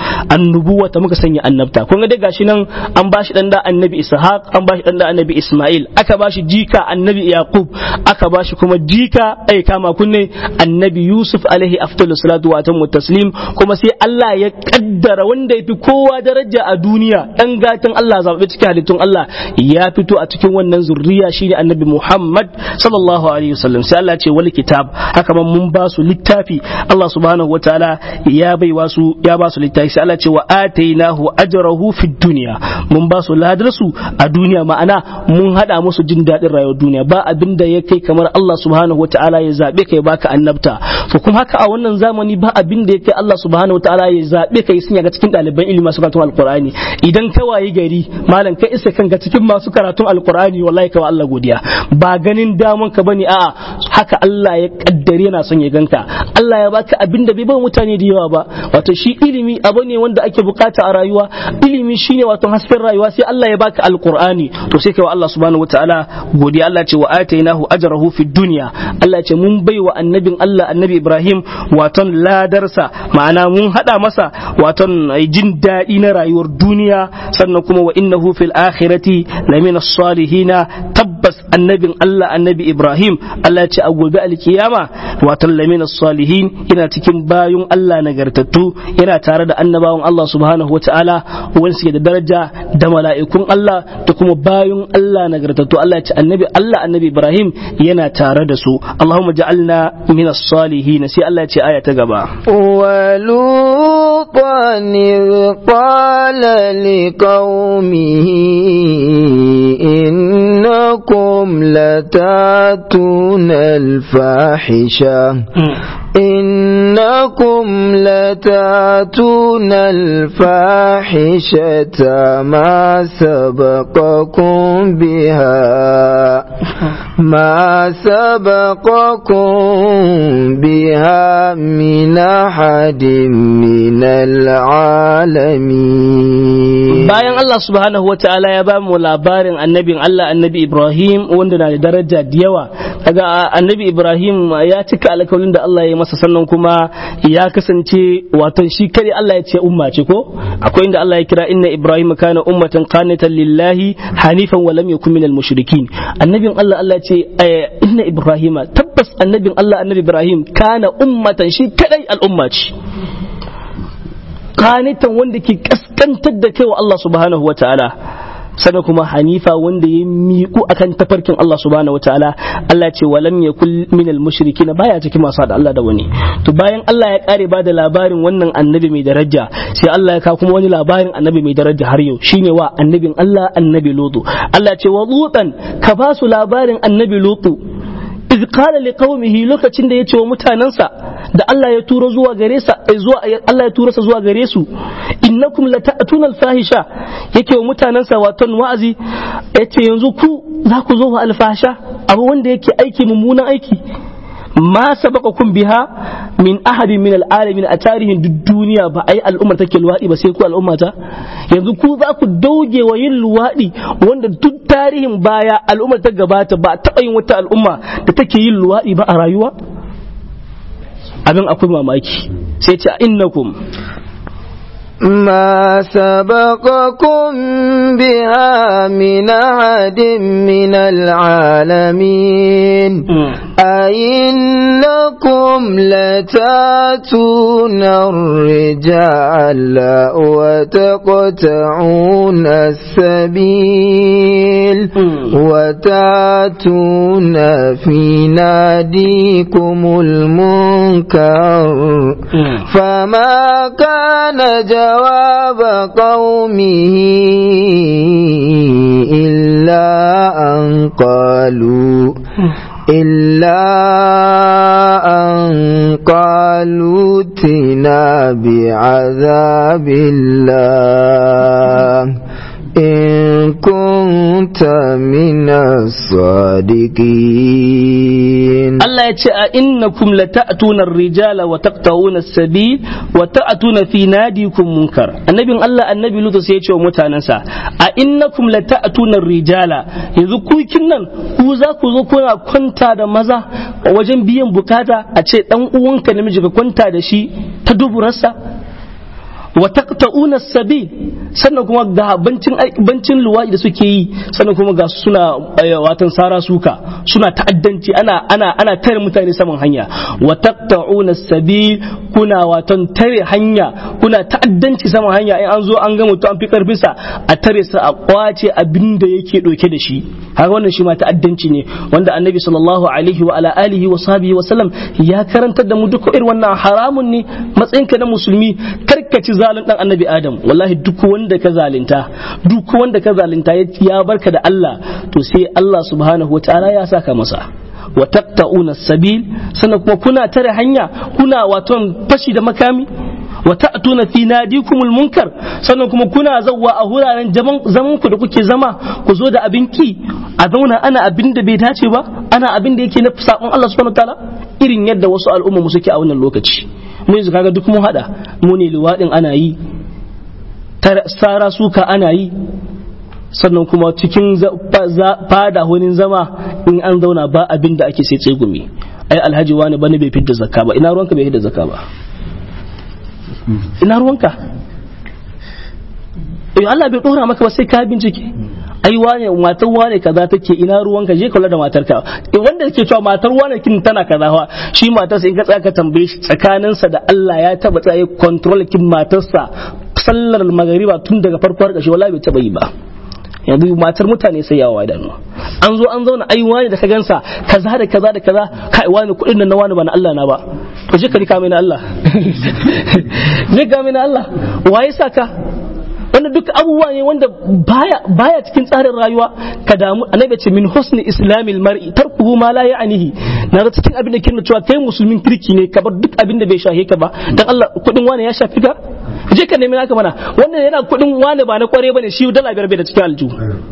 [SPEAKER 2] annubuwata muka sanya annabta kun ga dai gashi nan an bashi dan da annabi ishaq an bashi dan da annabi isma'il aka bashi jika annabi yaqub aka bashi kuma jika ai kama kunne annabi yusuf alaihi afdalu salatu wa tamu taslim kuma sai Allah ya kaddara wanda yafi kowa daraja a duniya dan gatan Allah zabe cikin halittun Allah ya fito a cikin wannan zurriya shine annabi Muhammad sallallahu alaihi wasallam sai Allah ce wal kitab haka man mun ba su littafi Allah subhanahu wataala ya bai wasu ya ba su littafi sai Allah ce wa atainahu ajrahu fid dunya mun ba su ladar su a duniya ma'ana mun hada musu jin dadin rayuwar duniya ba abin da ya kai kamar Allah subhanahu wataala ya zabe kai baka annabta to kuma haka a wannan zamani ba abin da ya kai Allah subhanahu wataala ya zabe kai sun ga cikin ɗaliban ilimi masu karatun alqur'ani idan ka wayi gari malam kai isa kanka cikin masu karatun alqur'ani wallahi ka wa Allah godiya ba ganin daman ka bane a'a haka Allah ya kaddare yana son ya ganka Allah ya baka abin da bai ba mutane da yawa ba wato shi ilimi abu ne wanda ake bukata a rayuwa ilimi shine wato hasken rayuwa sai Allah ya baka alqur'ani to sai kai wa Allah subhanahu wataala godiya Allah ce wa atainahu ajrahu fid dunya Allah ce mun bai wa annabin Allah annabi Ibrahim waton ladarsa ma'ana mun hada masa waton jin daɗi na rayuwar duniya sannan kuma wa innahu fil akhirati lamina salihina tabbas annabin Allah annabi Ibrahim Allah ce a gobe alkiyama waton lamina salihin yana cikin bayun Allah nagartattu yana tare da annabawan Allah subhanahu wa ta'ala wani suke da daraja da mala'ikun Allah da kuma bayun Allah nagartattu Allah ce annabi Allah annabi Ibrahim yana tare da su Allahumma ja'alna min as-salihin sai Allah ya ce aya ta gaba
[SPEAKER 1] ولوطا إذ قال لقومه إنكم لتاتون الفاحشة إنكم لتاتون الفاحشة ما سبقكم بها ما سبقكم بها من أحد من العالمين
[SPEAKER 2] bayan Allah subhanahu wata'ala ya ba mu labarin annabin Allah annabi Ibrahim wanda na da daraja da yawa kaga annabi Ibrahim ya cika alƙawarin da Allah ya yi masa sannan kuma ya kasance wato shi kare Allah ya ce umma ce ko akwai inda Allah ya kira inna Ibrahim kana ummatan qanitan lillahi hanifan wa lam yakun minal mushrikin annabin Allah Allah ya ce inna Ibrahim tabbas annabin Allah annabi Ibrahim kana ummatan shi kadai al'umma ce kanitan wanda ke kaskantar da kai wa Allah subhanahu wa ta'ala sannan kuma hanifa wanda ya miƙu akan tafarkin Allah subhanahu wa ta'ala Allah ce walam yakul minal mushrikin baya cikin masu da Allah da wani to bayan Allah ya kare ba da labarin wannan annabi mai daraja sai Allah ya kawo kuma wani labarin annabi mai daraja har yau shine wa annabin Allah annabi lutu Allah ce wa lutan ka ba su labarin annabi lutu iz qala liqaumihi lokacin da ya ce wa mutanansa da Allah ya turo zuwa gare sa zuwa Allah ya turo sa zuwa gare su innakum lata'tuna al-fahisha yake wa mutanansa waton wa'azi yace yanzu ku za ku zo wa alfasha abu wanda yake aiki mummunan aiki ma sabaqakum biha min ahadin min al'alamin a tarihin duk duniya ba ai al'ummar take luwadi ba sai ku al'umma ta yanzu ku za ku dauge wa yin luwadi wanda duk tarihin baya al'ummar ta gabata ba taɓa yin wata al'umma da take yin luwadi ba a rayuwa abin akwai mamaki sai ce innakum
[SPEAKER 1] ما سبقكم بها من أحد من العالمين أئنكم لتاتون الرجال وتقطعون السبيل وتاتون في ناديكم المنكر فما كان جواب قومه إلا أن قالوا إلا أن قالوا ائتنا بعذاب الله إن كنت من الصادقين
[SPEAKER 2] Allah ya ce a innakum lata'tuna ar-rijala wa taqta'una as-sabil wa ta'tuna fi nadikum munkar annabin Allah annabi Lutu sai ya ce wa mutanansa a innakum lata'tuna ar-rijala yanzu ku nan ku za ku zo kuna kwanta da maza wajen biyan bukata a ce dan uwanka namiji ka kwanta da shi ta duburarsa wa taqta'una sabil sannan kuma ga bancin bancin luwaɗi da suke yi sannan kuma ga suna watan sara suka suna ta'addanci ana ana ana tare mutane saman hanya wa taqta'una sabil kuna watan tare hanya kuna ta'addanci saman hanya in an zo an ga mutum an fi karfin sa a tare sa a kwace abin da yake dauke da shi haka wannan shi ma ta'addanci ne wanda annabi sallallahu alaihi wa ala alihi wa sahbihi wa sallam ya karantar da mu duka irin wannan haramun ne matsayinka na musulmi karkaci zalun dan annabi adam wallahi duk wanda ka zalunta duk wanda ka zalunta ya barka da Allah to sai Allah subhanahu wa ta'ala ya saka masa wa taqta'una sabil sannan kuma kuna tare hanya kuna waton fashi da makami wa ta'tuna fi nadikumul munkar sannan kuma kuna zawwa a wuraren zaman ku da kuke zama ku zo da abin ki a zauna ana abin da bai dace ba ana abin da yake na sabon Allah subhanahu wataala irin yadda wasu al'umma mu suke a wannan lokaci mu yanzu kaga duk mun hada mu ne liwadin ana yi sara suka ana yi sannan kuma cikin fada wani zama in an zauna ba abin da ake sai tsegumi ai alhaji wani bane bai fidda zakka ba ina ruwanka bai fidda zakka ba ina ruwanka eh Allah bai dora maka ba sai ka bincike ai wane matar wane kaza take ina ruwanka je kula da matarka eh wanda yake cewa matar wane kin tana kaza fa shi matarsa in ka tsaya ka tambaye shi tsakaninsa da Allah ya taba tsaye control kin matarsa sallar magariba tun daga farko har ƙarshe wallahi bai taba yi ba yanzu matar mutane sai yawa idanu an zo an zauna ai wani da ka gansa kaza da kaza da kaza kai wani kuɗin nan na wani ba na Allah na ba to je ka rika mai na Allah je ka mai na Allah waye saka wanda duk abubuwa ne wanda baya baya cikin tsarin rayuwa ka damu annabi ce min husni islamil mar'i tarkuhu ma la ya'nihi na ga cikin abin da kin cewa kai musulmin kirki ne ka bar duk abin da bai shahe ka ba dan Allah kudin wani ya shafi ka je ka nemi naka mana wannan yana kudin wani ba na kware bane shi dala biyar bai da cikin aljihu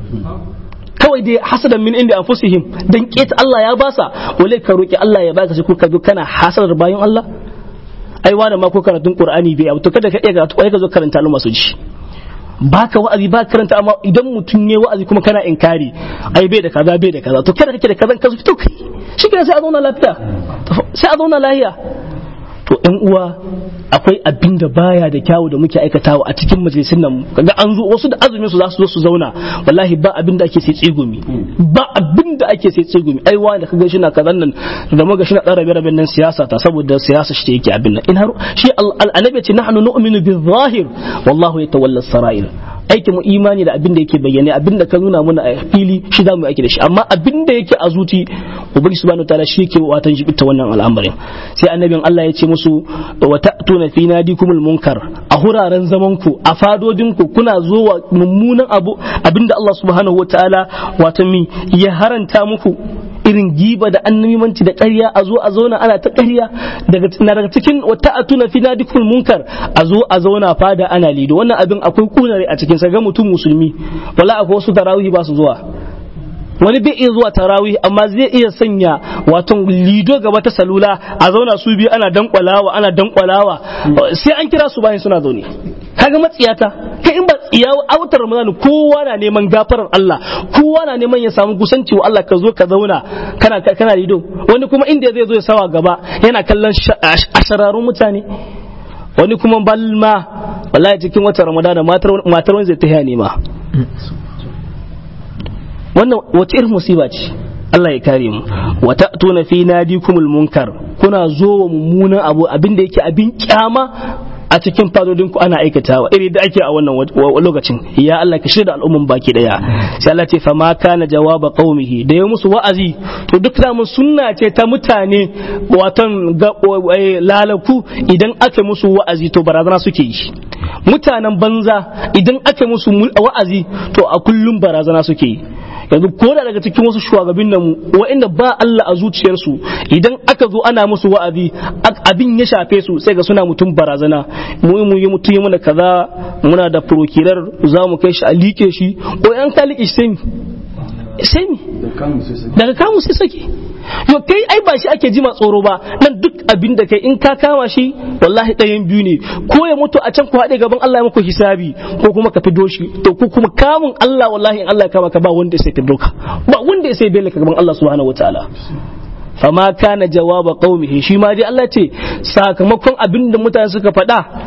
[SPEAKER 2] kawai dai hasadan min inda anfusihim dan keta Allah ya basa wale ka roki Allah ya baka shi ko ka zo kana hasadar bayan Allah ai wani ma ko karatun Qur'ani bai to kada ka iya karatu ka zo karanta lu masu ji baka wa'azi ba karanta amma idan mutum ne wa'azi kuma kana inkari ai bai da kaza bai da kaza to kada kake da kaza ka fito kai shi sai a zauna lafiya sai a zauna lafiya to ɗan uwa akwai abin da baya da kyawu da muke aikatawa a cikin majalisun nan kaga an zo wasu da azumin su za su zo su zauna wallahi ba abin da ake sai tsegumi ba abin da ake sai tsegumi ai wani da kaga shi na kazan nan da muga shi na tsara rabe nan siyasa ta saboda siyasa shi yake abin nan in har shi annabi ce nahnu nu'minu bil-zahir wallahu yatawalla as-sara'ir aikin mu imani da abin da yake bayyane abin da ka nuna mana a fili shi za mu aiki da shi amma abin da yake a zuci ubangi subhanahu ta'ala shi yake watan jibita wannan al'amarin sai annabin Allah ya ce musu wa ta'tuna fi nadikumul munkar a huraren zaman ku a fadodin ku kuna zo wa mummunan abu abinda Allah subhanahu wataala watan mi ya haranta muku irin giba da annabimanci da ƙarya a zo a zauna ana ta ƙarya daga daga cikin wata atuna fi nadikul munkar a zo a zauna fada ana lido wannan abin akwai kunare a cikin sa ga mutum musulmi wala akwai wasu tarawih ba su zuwa wani bai iya zuwa tarawih amma zai iya sanya wato lido gaba ta salula a zauna su biyu ana dankwalawa ana dankwalawa sai an kira su bayan suna zaune kaga matsiyata kai in ba tsiya autar ramadan kowa na neman gafarar Allah kowa na neman ya samu kusanci wa Allah ka zo ka zauna kana kana lido wani kuma inda zai zo ya sawa gaba yana kallon ashararun mutane wani kuma balma wallahi cikin watan ramadan matar wani zai ta nema wannan wace irin musiba ce Allah ya kare mu wa ta'tuna fi nadikumul munkar kuna zo wa mummunan abu abinda yake abin kyama a cikin fadodin ku ana aikatawa iri da ake a wannan lokacin ya Allah ka shirya al'umman baki daya sai Allah ce fa ma kana jawaba qaumihi da ya musu wa'azi to duk da mun sunna ce ta mutane watan lalaku idan aka musu wa'azi to barazana suke yi mutanen banza idan aka musu wa'azi to a kullum barazana suke yi yanzu ko da daga cikin wasu shugabannin nan wa'inda ba Allah a zuciyarsu idan aka zo ana musu wa'azi abin ya shafe su sai ga suna mutum barazana mu mu yi mutum mana kaza muna da prokirar za mu kai shi a like shi ko yan ka like shi sai sai mi daga kamu sai sake yo kai ai ba shi ake jima tsoro ba nan duk abin da kai in ka kama shi wallahi ɗayan biyu ne ko ya mutu a can ku haɗe gaban Allah ya muku hisabi ko kuma ka fido shi to ku kuma kamun Allah wallahi in Allah ya kama ka ba wanda sai fido ka ba wanda sai bele ka gaban Allah subhanahu wataala fama kana jawaba qaumihi shi ma dai Allah ce sakamakon abin da mutane suka faɗa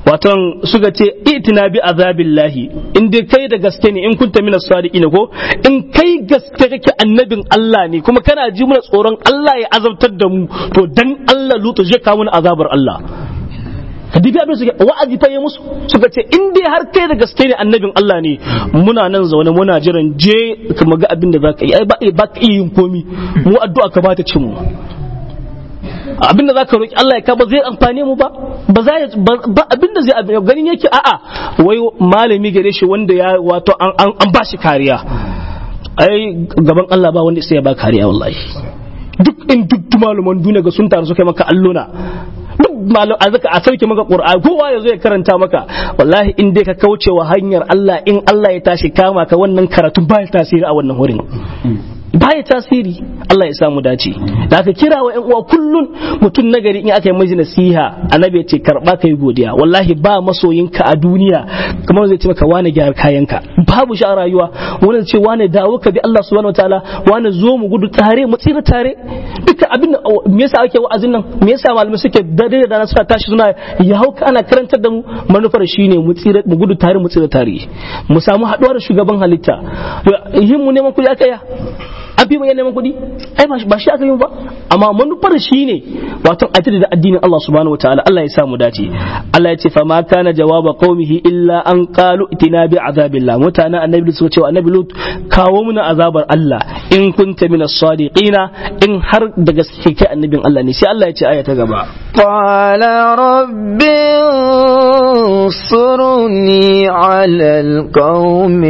[SPEAKER 2] waton suka ce itina bi azabillahi in dai kai da gaske ne in kunta minas sadiqin ko in kai gaske kake annabin Allah ne kuma kana ji mana tsoron Allah ya azabtar da mu to dan Allah lutu zai kawo mana azabar Allah kadibi abin suke wa'azi fa yi musu suka ce in dai har kai da gaske ne annabin Allah ne muna nan zaune muna jiran je ka ga abin da zaka yi ai ba ka iya yin komi mu addu'a ka bata cin mu abin da zaka roki Allah ya ka ba zai amfane mu ba ba za ba abin da zai ganin yake a'a wai malami gare shi wanda ya wato an an ba shi kariya ai gaban Allah ba wanda sai ya ba kariya wallahi duk in duk malaman duniya ga sun taru suka maka alluna duk malam a zaka a sauke maka qur'ani kowa ya zo ya karanta maka wallahi in dai ka kauce wa hanyar Allah in Allah ya tashi kama ka wannan karatun ba tasiri a wannan wurin baya tasiri Allah ya samu dace da aka kira wa ƴan uwa kullun mutum nagari in aka yi miji nasiha annabi ya ce karba kai godiya wallahi ba masoyinka a duniya kamar zai ce maka wani gyara kayanka babu shi a rayuwa wani ce wani dawo ka bi Allah subhanahu wataala wani zo mu gudu tare mu tsira tare duka abin me yasa ake wa'azin nan me yasa malamai suke dare da suka tashi suna ya hauka ana karantar da mu manufar shine mu tsira mu gudu tare mu tsira tare mu samu haɗuwa da shugaban halitta yin mu neman kuɗi aka ya an fi bayan neman kuɗi ai ba shi aka yi ba amma manufar shi ne wato a da addinin Allah subhanahu wataala Allah ya samu dace Allah ya ce fa ma kana jawaba qaumihi illa an qalu itina bi azabillah mutanen annabi suka ce annabi lut kawo muna azabar Allah in kunta min as-sadiqina in har da gaske kai annabin Allah ne sai Allah ya ce aya ta gaba
[SPEAKER 1] قال رب انصرني على القوم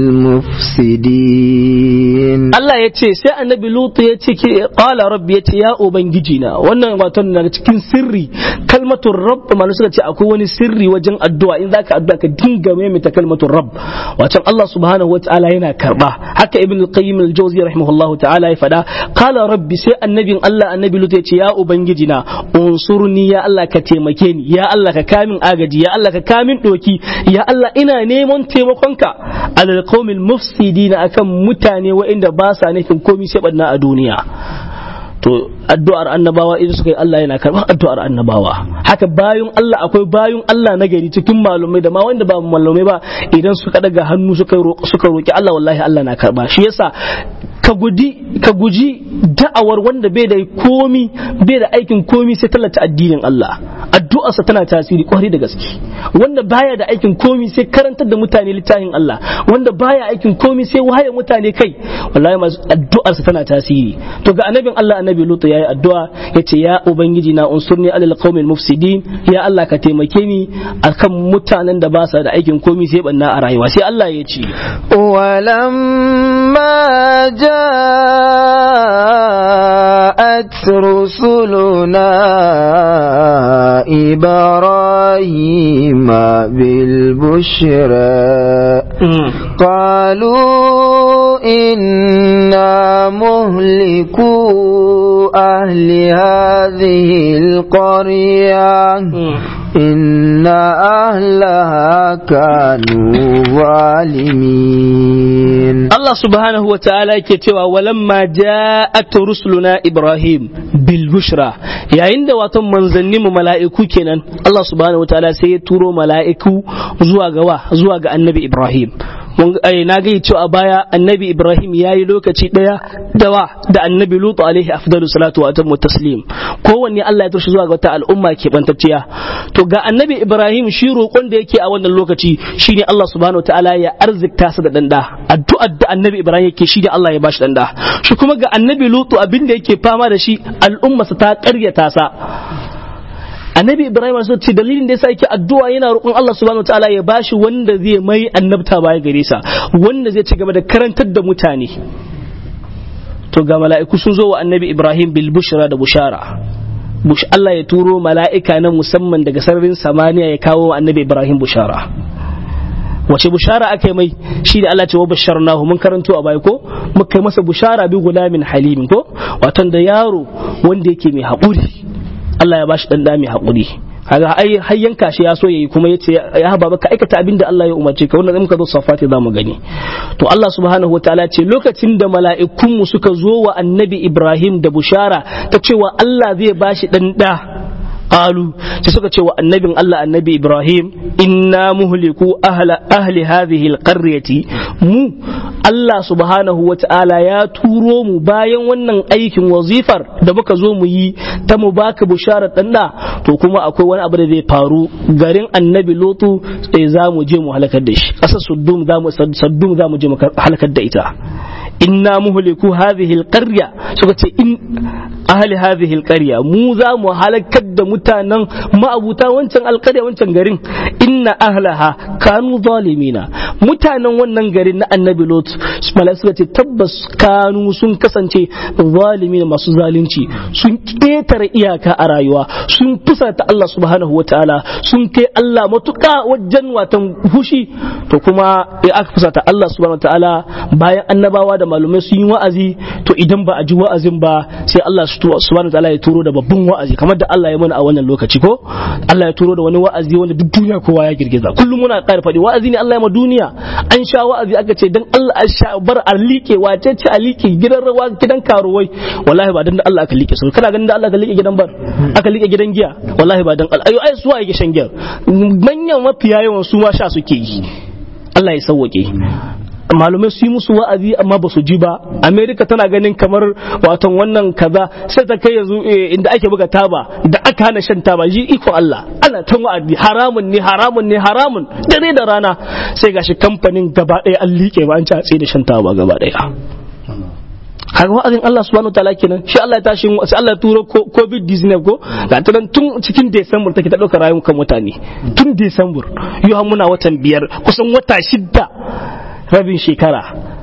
[SPEAKER 1] المفسدين
[SPEAKER 2] Allah ya ce sai annabi Lutu ya ce qala rabbi ya ce ya ubangiji na wannan wato daga cikin sirri kalmatul rabb malu suka ce akwai wani sirri wajen addu'a in zaka addu'a ka dinga maimaita kalmatul rabb wato Allah subhanahu wataala yana karba haka ibn al-qayyim al-jawzi rahimahullahu ta'ala ya fada qala rabbi sai annabin Allah annabi Lutu ya ce ya ubangiji na unsurni ya Allah ka taimake ni ya Allah ka kamin agaji ya Allah ka kamin doki ya Allah ina neman taimakonka alal qaumil mufsidina akan mutane waɗanda ba sa nufin komai sai banna a duniya to addu'ar annabawa idan suka yi Allah yana karɓar addu'ar annabawa haka bayun Allah akwai bayun Allah na gari cikin malumai da ma wanda ba malumai ba idan suka daga hannu suka suka roki Allah wallahi Allah na karba shi yasa ka guji ka guji da'awar wanda bai da komi bai da aikin komi sai tallata addinin Allah addu'arsa tana tasiri kwarai da gaske wanda baya da aikin komi sai karantar da mutane littafin Allah wanda baya aikin komi sai waye mutane kai wallahi masu addu'arsa tana tasiri to ga annabin Allah annabi Lutu yayi addu'a yace ya ubangiji na unsurni alal qaumil mufsidin ya Allah ka taimake ni akan mutanen da ba sa da aikin komi sai banna a rayuwa sai Allah ya ce
[SPEAKER 1] ولما جاءت رسلنا إبراهيم بالبشرى قالوا إنا مهلكو أهل هذه القرية إن أهلها كانوا ظالمين
[SPEAKER 2] Allah subhanahu wa ta'ala yake cewa walamma ja'at rusuluna Ibrahim bil bushra yayin da wato manzanni mu mala'iku kenan Allah subhanahu wa ta'ala sai ya turo mala'iku zuwa ga wa zuwa ga annabi Ibrahim na ga cewa a baya annabi Ibrahim ya yi lokaci ɗaya da wa da annabi Lutu alaihi afdalu salatu wa atammu taslim kowanne Allah ya tushe zuwa ga wata al'umma ke bantacciya to ga annabi Ibrahim shi roƙon da yake a wannan lokaci shine Allah subhanahu wa ta'ala ya arzikta sa da danda addu'ar da annabi Ibrahim yake shine Allah ya bashi danda shi kuma ga annabi Lutu abin da yake fama da shi al'umma ta ƙaryata sa annabi ibrahim sun ce dalilin da yasa yake addu'a yana roƙon Allah subhanahu wataala ya bashi wanda zai mai annabta baya gare sa wanda zai ci gaba da karantar da mutane to ga mala'iku sun zo wa annabi ibrahim bil bushra da bushara bush Allah ya turo mala'ika na musamman daga sararin samaniya ya kawo wa annabi ibrahim bushara wace bushara aka yi mai shi da Allah ce wa basharnahu mun karanto a baya ko muka yi masa bushara bi gulamin halimin ko watan da yaro wanda yake mai haƙuri Allah ya bashi dan da mai haƙuri kaga ai har yanka shi ya so yayi kuma yace ya haba baka aikata abin da Allah ya umarce ka wannan muka zo safati zamu gani to Allah subhanahu wataala ce lokacin da mala'ikun mu suka zo wa annabi Ibrahim da bushara ta cewa Allah zai bashi dan da qalu sai suka ce wa annabin Allah annabi Ibrahim inna muhliku ahla ahli hadhihi alqaryati mu Allah subhanahu wa ta'ala ya turo mu bayan wannan aikin wazifar da muka zo mu yi ta mu baka bisharar danna to kuma akwai wani abu da zai faru garin annabi Lutu sai za mu je mu halakar da shi ƙasar Saddum za mu Saddum za mu je mu halakar da ita inna muhliku hadhihi alqarya suka ce in ahli hadhihi alqarya mu za mu halakar da mutanen ma'abuta wancan alqarya wancan garin inna ahlaha kanu zalimina mutanen wannan garin na annabi lot malai suka ce tabbas kanu sun kasance zalimina masu zalunci sun ketare iyaka a rayuwa sun fusata Allah subhanahu wataala sun kai Allah matuƙa wajen watan fushi to kuma ya aka fusata Allah subhanahu wataala bayan annabawa da malumai sun yi wa'azi to idan ba a ji wa'azin ba sai Allah subhanahu wataala ya turo da babban wa'azi kamar da Allah ya mana a wannan lokaci ko Allah ya turo da wani wa'azi wanda duk duniya kowa ya girgiza kullum muna ƙara faɗi wa'azi ne Allah ya ma duniya an sha wa'azi aka ce dan Allah a sha bar a liƙe wace ce a liƙe gidan rawa gidan karuwai wallahi ba dan Allah aka liƙe su kana ganin da Allah aka liƙe gidan bar aka liƙe gidan giya wallahi ba dan Allah ayo ai su yake shan giya manyan mafiya yawan su ma sha suke yi Allah ya sauwake malumai su yi musu wa'azi amma ba su ji ba america tana ganin kamar waton wannan kaza sai ta kai yanzu inda ake buga taba da aka hana shan taba ji iko Allah ana ta wa'azi haramun ne haramun ne haramun dare da rana sai gashi kamfanin gaba ɗaya an liƙe ba an ci a tsaye da shan taba gaba ɗaya kaga wa'azin Allah subhanahu wa ta'ala kenan shi Allah ya tashi sai Allah ya turo covid 19 ko ga ta tun cikin December take ta dauka rayuwar mutane tun December yau muna watan biyar kusan wata shidda rabin shekara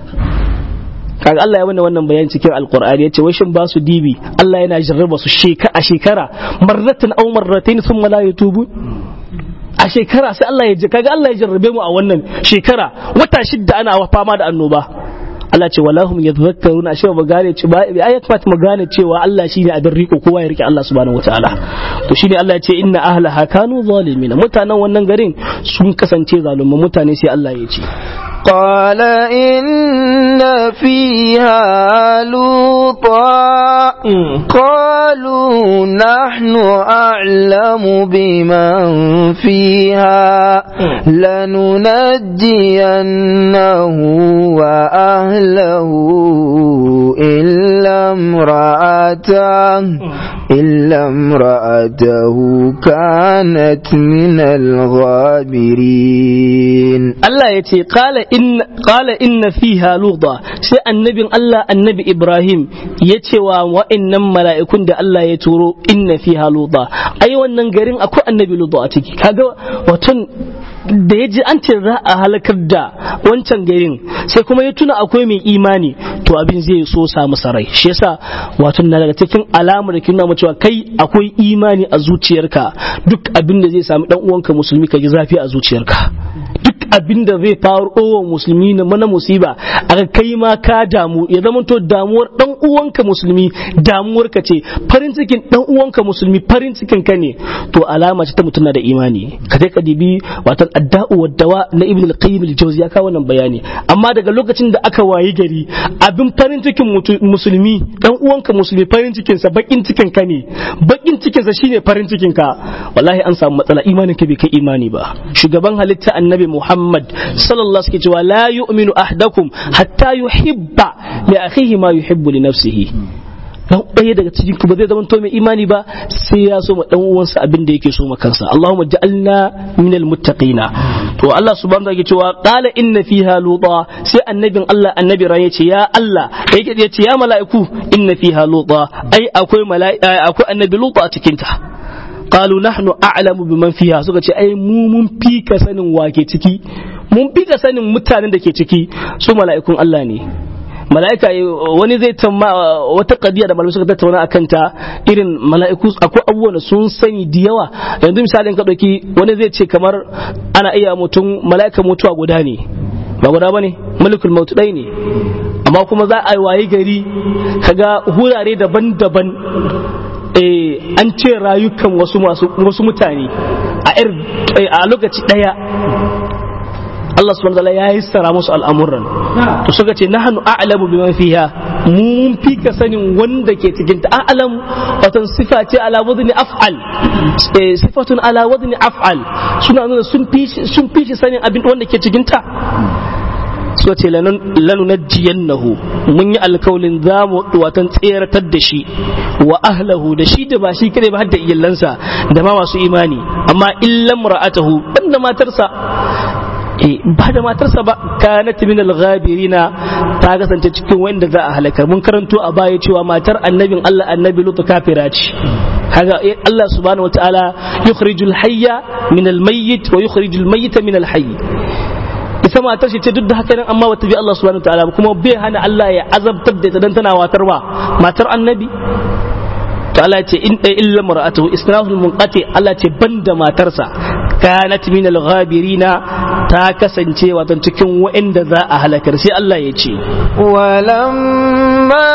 [SPEAKER 2] kaga Allah ya mana wannan bayan cikin alqur'ani yace wai shin ba su dibi Allah yana jarraba su shekara a shekara marratan aw marratayn thumma la yatubu a shekara sai Allah ya kaga Allah ya jarrabe mu a wannan shekara wata shidda ana fama da annoba Allah ce walahum yadhakkaruna ashe ba gane ce ba ai kamata mu gane cewa Allah shine abin riko kowa ya rike Allah subhanahu wataala to shine Allah ya ce inna ahlaha kanu zalimin mutanen wannan garin sun kasance zalumai mutane sai Allah ya ce
[SPEAKER 1] قال إن فيها لوطا قالوا نحن أعلم بمن فيها لننجينه وأهله إلا امرأته إلا امرأته كانت من الغابرين
[SPEAKER 2] الله يتي قال إن قال إن فيها لوطا سي النبي الله النبي إبراهيم يتي وإن ملائكون ده الله يتورو إن فيها لوطا أي wannan garin akwai annabi lutu a ciki kaga watan da ya ji an ce za a halakar da wancan garin sai kuma ya tuna akwai mai imani to abin zai so samu sarai shi yasa wato na daga cikin alamar da nuna cewa kai akwai imani a zuciyarka duk abin da zai sami dan uwanka musulmi ka ji zafi a zuciyarka duk abin da zai faru wa musulmi na mana musiba aka kai ma ka damu ya zama to damuwar dan uwanka musulmi damuwar ka ce farin cikin dan uwanka musulmi farin cikin ka ne to alama ce ta mutum na da imani ka dai ka dibi wato adda'u wa dawa na ibn al-qayyim al-jawzi ya kawo wannan bayani amma daga lokacin da aka wayi gari abin farin cikin musulmi dan uwanka musulmi farin cikin sa bakin cikin ka ne bakin cikin sa shine farin cikin ka wallahi an samu matsala imanin ka bai kai imani ba shugaban halitta annabi Muhammad sallallahu alaihi cewa la yu'minu ahdakum hatta yuhibba li akhihi ma yuhibbu li nafsihi dan ɗaya daga cikin ku ba zai zama to mai imani ba sai ya so ma dan uwansa abin da yake so ma kansa Allahumma ja'alna minal muttaqina to Allah subhanahu wa ta'ala cewa qala inna fiha luta sai annabin Allah annabi ran yace ya Allah yake yace ya mala'iku inna fiha luta ai akwai mala'ika akwai annabi luta a cikin ta qalu nahnu a'lamu biman fiha suka ce ai mu mun fi ka sanin wake ciki mun fi ka sanin mutanen da ke ciki su mala'ikun Allah ne mala'ika wani zai tamma wata kadiya da malamai suka tattauna a kanta irin mala'iku akwai abubuwan da sun sani da yawa yanzu misalin ka ɗauki wani zai ce kamar ana iya mutum mala'ika mutuwa guda ne ba guda bane malikul mautu ɗaya ne amma kuma za a wayi gari kaga hurare daban-daban an ce rayukan wasu wasu mutane a lokaci ɗaya Allah subhanahu wa ta'ala ya yassara musu al'amuran to suka ce nahnu a'lamu bima fiha mun fi ka sanin wanda ke cikin ta a'lam watan sifa ce ala wadni af'al sifatun ala wadni af'al suna nuna sun fi sun fi shi sanin abin wanda ke cikin ta suka ce lanu najiyannahu mun yi alkawalin za mu watan tseratar da shi wa ahlahu da shi da ba shi kare ba har da iyalansa da ma masu imani amma illam ra'atahu banda matarsa ba da matarsa ba kanat min al-ghabirina ta kasance cikin wanda za a halaka mun karanto a baya cewa matar annabin Allah annabi lutu kafira ce kaga Allah subhanahu wataala yukhrijul hayya min al-mayyit wa yukhrijul mayyita min al-hayy ita matar shi ce duk da haka nan amma wata bi Allah subhanahu wataala kuma bai hana Allah ya azabtar da ita dan tana watar ba matar annabi to Allah ce in dai illa mar'atuhu isnahul munqati Allah ce banda matarsa kanat min al-ghabirina ta kasance wato cikin wa'anda za a halakar sai Allah ya ce
[SPEAKER 1] walamma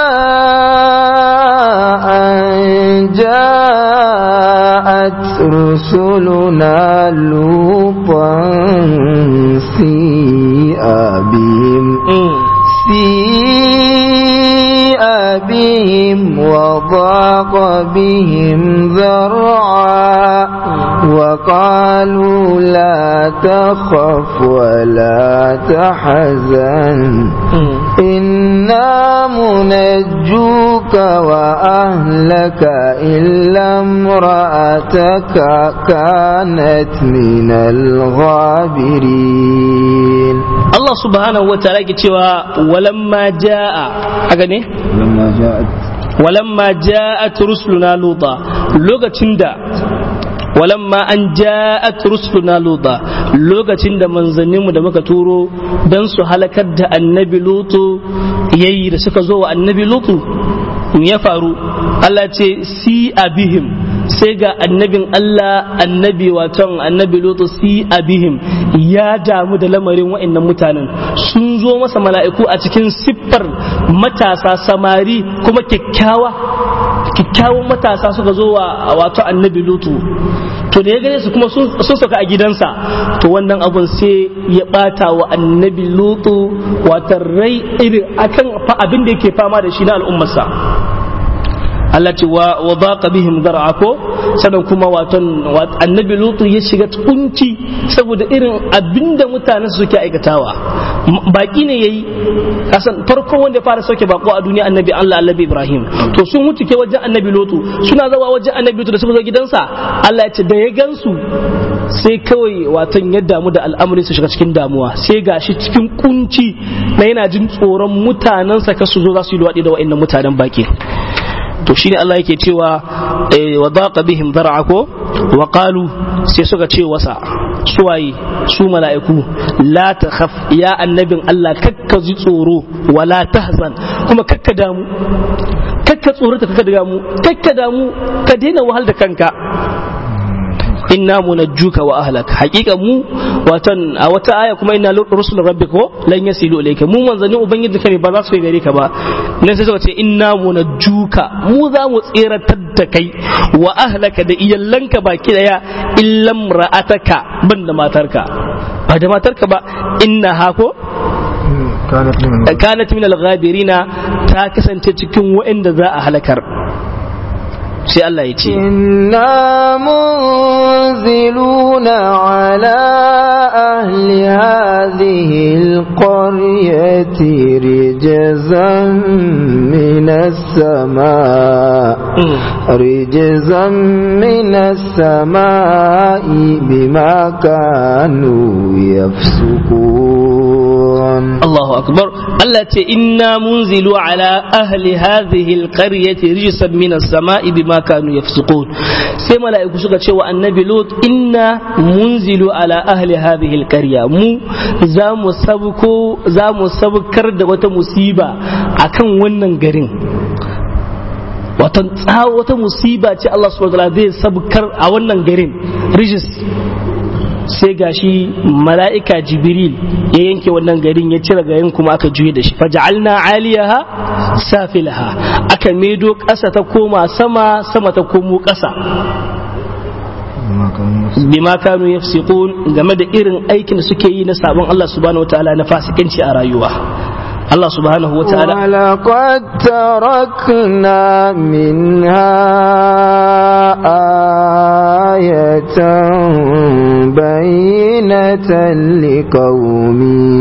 [SPEAKER 1] an ja'at rusuluna lutan si'a bihim سيء بهم وضاق بهم ذرعا وقالوا لا تخف ولا تحزن إنا منجوك وأهلك إلا امرأتك كانت من الغابرين
[SPEAKER 2] Allah subhanahu wa ta'ala ke cewa walamma ja'a haka ne
[SPEAKER 1] لما جاءت
[SPEAKER 2] walamma ja'at rusuluna luta lokacin da walamma an ja'at rusuluna luta lokacin da manzanninmu da muka turo dan su halakar da annabi lutu yayi da suka zo wa annabi lutu ya faru Allah ce si abihim sai ga annabin Allah annabi waton annabi lutu si abihim ya damu da lamarin wa'annan mutanen sun zo masa mala'iku a cikin siffar matasa samari kuma kyakkyawa kyakkyawan matasa suka zo wa wato annabi lutu to da ya gane su kuma sun sauka a gidansa to wannan abun sai ya bata wa annabi lutu wata rai irin akan abin da yake fama da shi na al'ummarsa Allah ce wa wa baqa bihim dar'a ko sannan kuma waton annabi lutu ya shiga kunci saboda irin abinda mutanen su suke aikatawa baki ne yayi kasan farkon wanda ya fara sauke bako a duniya annabi Allah annabi Ibrahim to sun wuce ke wajen annabi lutu suna zawa wajen annabi lutu da suka zo gidansa Allah ya ce da ya gansu sai kawai watan ya damu da al'amari su shiga cikin damuwa sai gashi cikin kunci na yana jin tsoron mutanensa kasu zo za su yi luwaɗi da wa'annan mutanen baki to shine Allah yake cewa wa daqa bihim dar'a ko wa qalu sai suka ce wasa suwaye su mala'iku la takhaf ya annabin Allah kakka ji tsoro wala tahzan kuma kakka damu kakka tsoro ta kakka damu kakka damu ka daina wahal da kanka inna munajjuka wa ahlak haqiqa mu watan a wata aya kuma inna rusul rabbika ko lan yasilu ilayka mu manzanin ubangiji ka ne ba za su yi gare ka ba nan sai suka ce inna munajjuka mu za mu tseratar da kai wa ahlaka da iyallanka baki daya illam ra'ataka ban da matarka ba da matarka ba inna ha ko kanat min al-ghabirina ta kasance cikin waɗanda za a halakar sai Allah ya ce
[SPEAKER 1] inna munziluna ala ahli hadhihi alqaryati rijzan min as-samaa rijzan min as-samaa'i bima kanu yafsukun
[SPEAKER 2] Allahu akbar Allah ce inna munzilu ala ahli hadhihi alqaryati rijzan min as-samaa'i bima kanu yafsukun sai mala'iku suka ce wa annabi lut inna munzilu ala ahli hadhihi alqarya mu za mu sabko za mu sabkar da wata musiba akan wannan garin wata wata musiba ce Allah subhanahu wa ta'ala zai sabkar a wannan garin rijis sai gashi mala'ika jibril ya yanke wannan garin ya cire garin kuma aka juye da shi faja'alna aliyaha safilaha aka medo ƙasa ta koma sama sama ta komo ƙasa bima kanu yafsiqun game da irin aikin da suke yi na sabon Allah subhanahu wataala na fasikanci a rayuwa Allah subhanahu wa ta'ala
[SPEAKER 1] ولقد تركنا منها آية بينة لقوم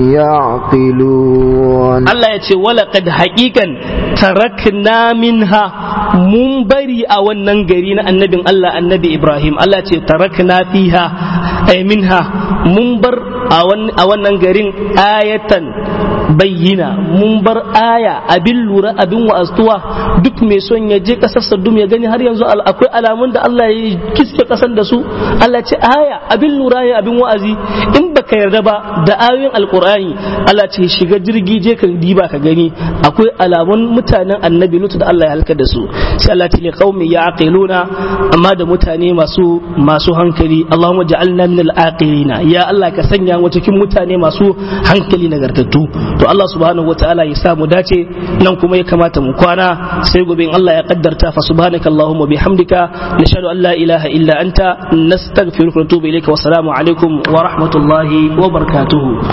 [SPEAKER 1] يعقلون
[SPEAKER 2] Allah ya ce walaƙad haƙiƙan tarakna minha mun bari a wannan gari na annabin Allah annabi Ibrahim Allah ce tarakna fiha ay minha mun bar a wannan garin ayatan bayyina mun bar aya abin lura abin wa'aztuwa duk mai son ya je ƙasar Saddum ya gani har yanzu akwai alamun da Allah ya kiske ƙasar da su Allah ce aya abin lura ya abin wa'azi in baka yarda ba da ayoyin alkur'ani Allah ce shiga jirgi je ka diba ka gani akwai alamun mutanen annabi lutu da Allah ya halka da su sai Allah ce qaumi yaqiluna amma da mutane masu masu hankali Allahumma ja'alna min al-aqilina ya Allah ka sanya mu cikin mutane masu hankali nagartattu to Allah subhanahu wataala ya sa mu dace nan kuma ya kamata mu kwana sai gobe in Allah ya kaddarta fa subhanaka Allahumma bihamdika nashhadu an la ilaha illa anta nastaghfiruka wa natubu ilayka wa assalamu alaikum wa rahmatullahi wa barakatuhu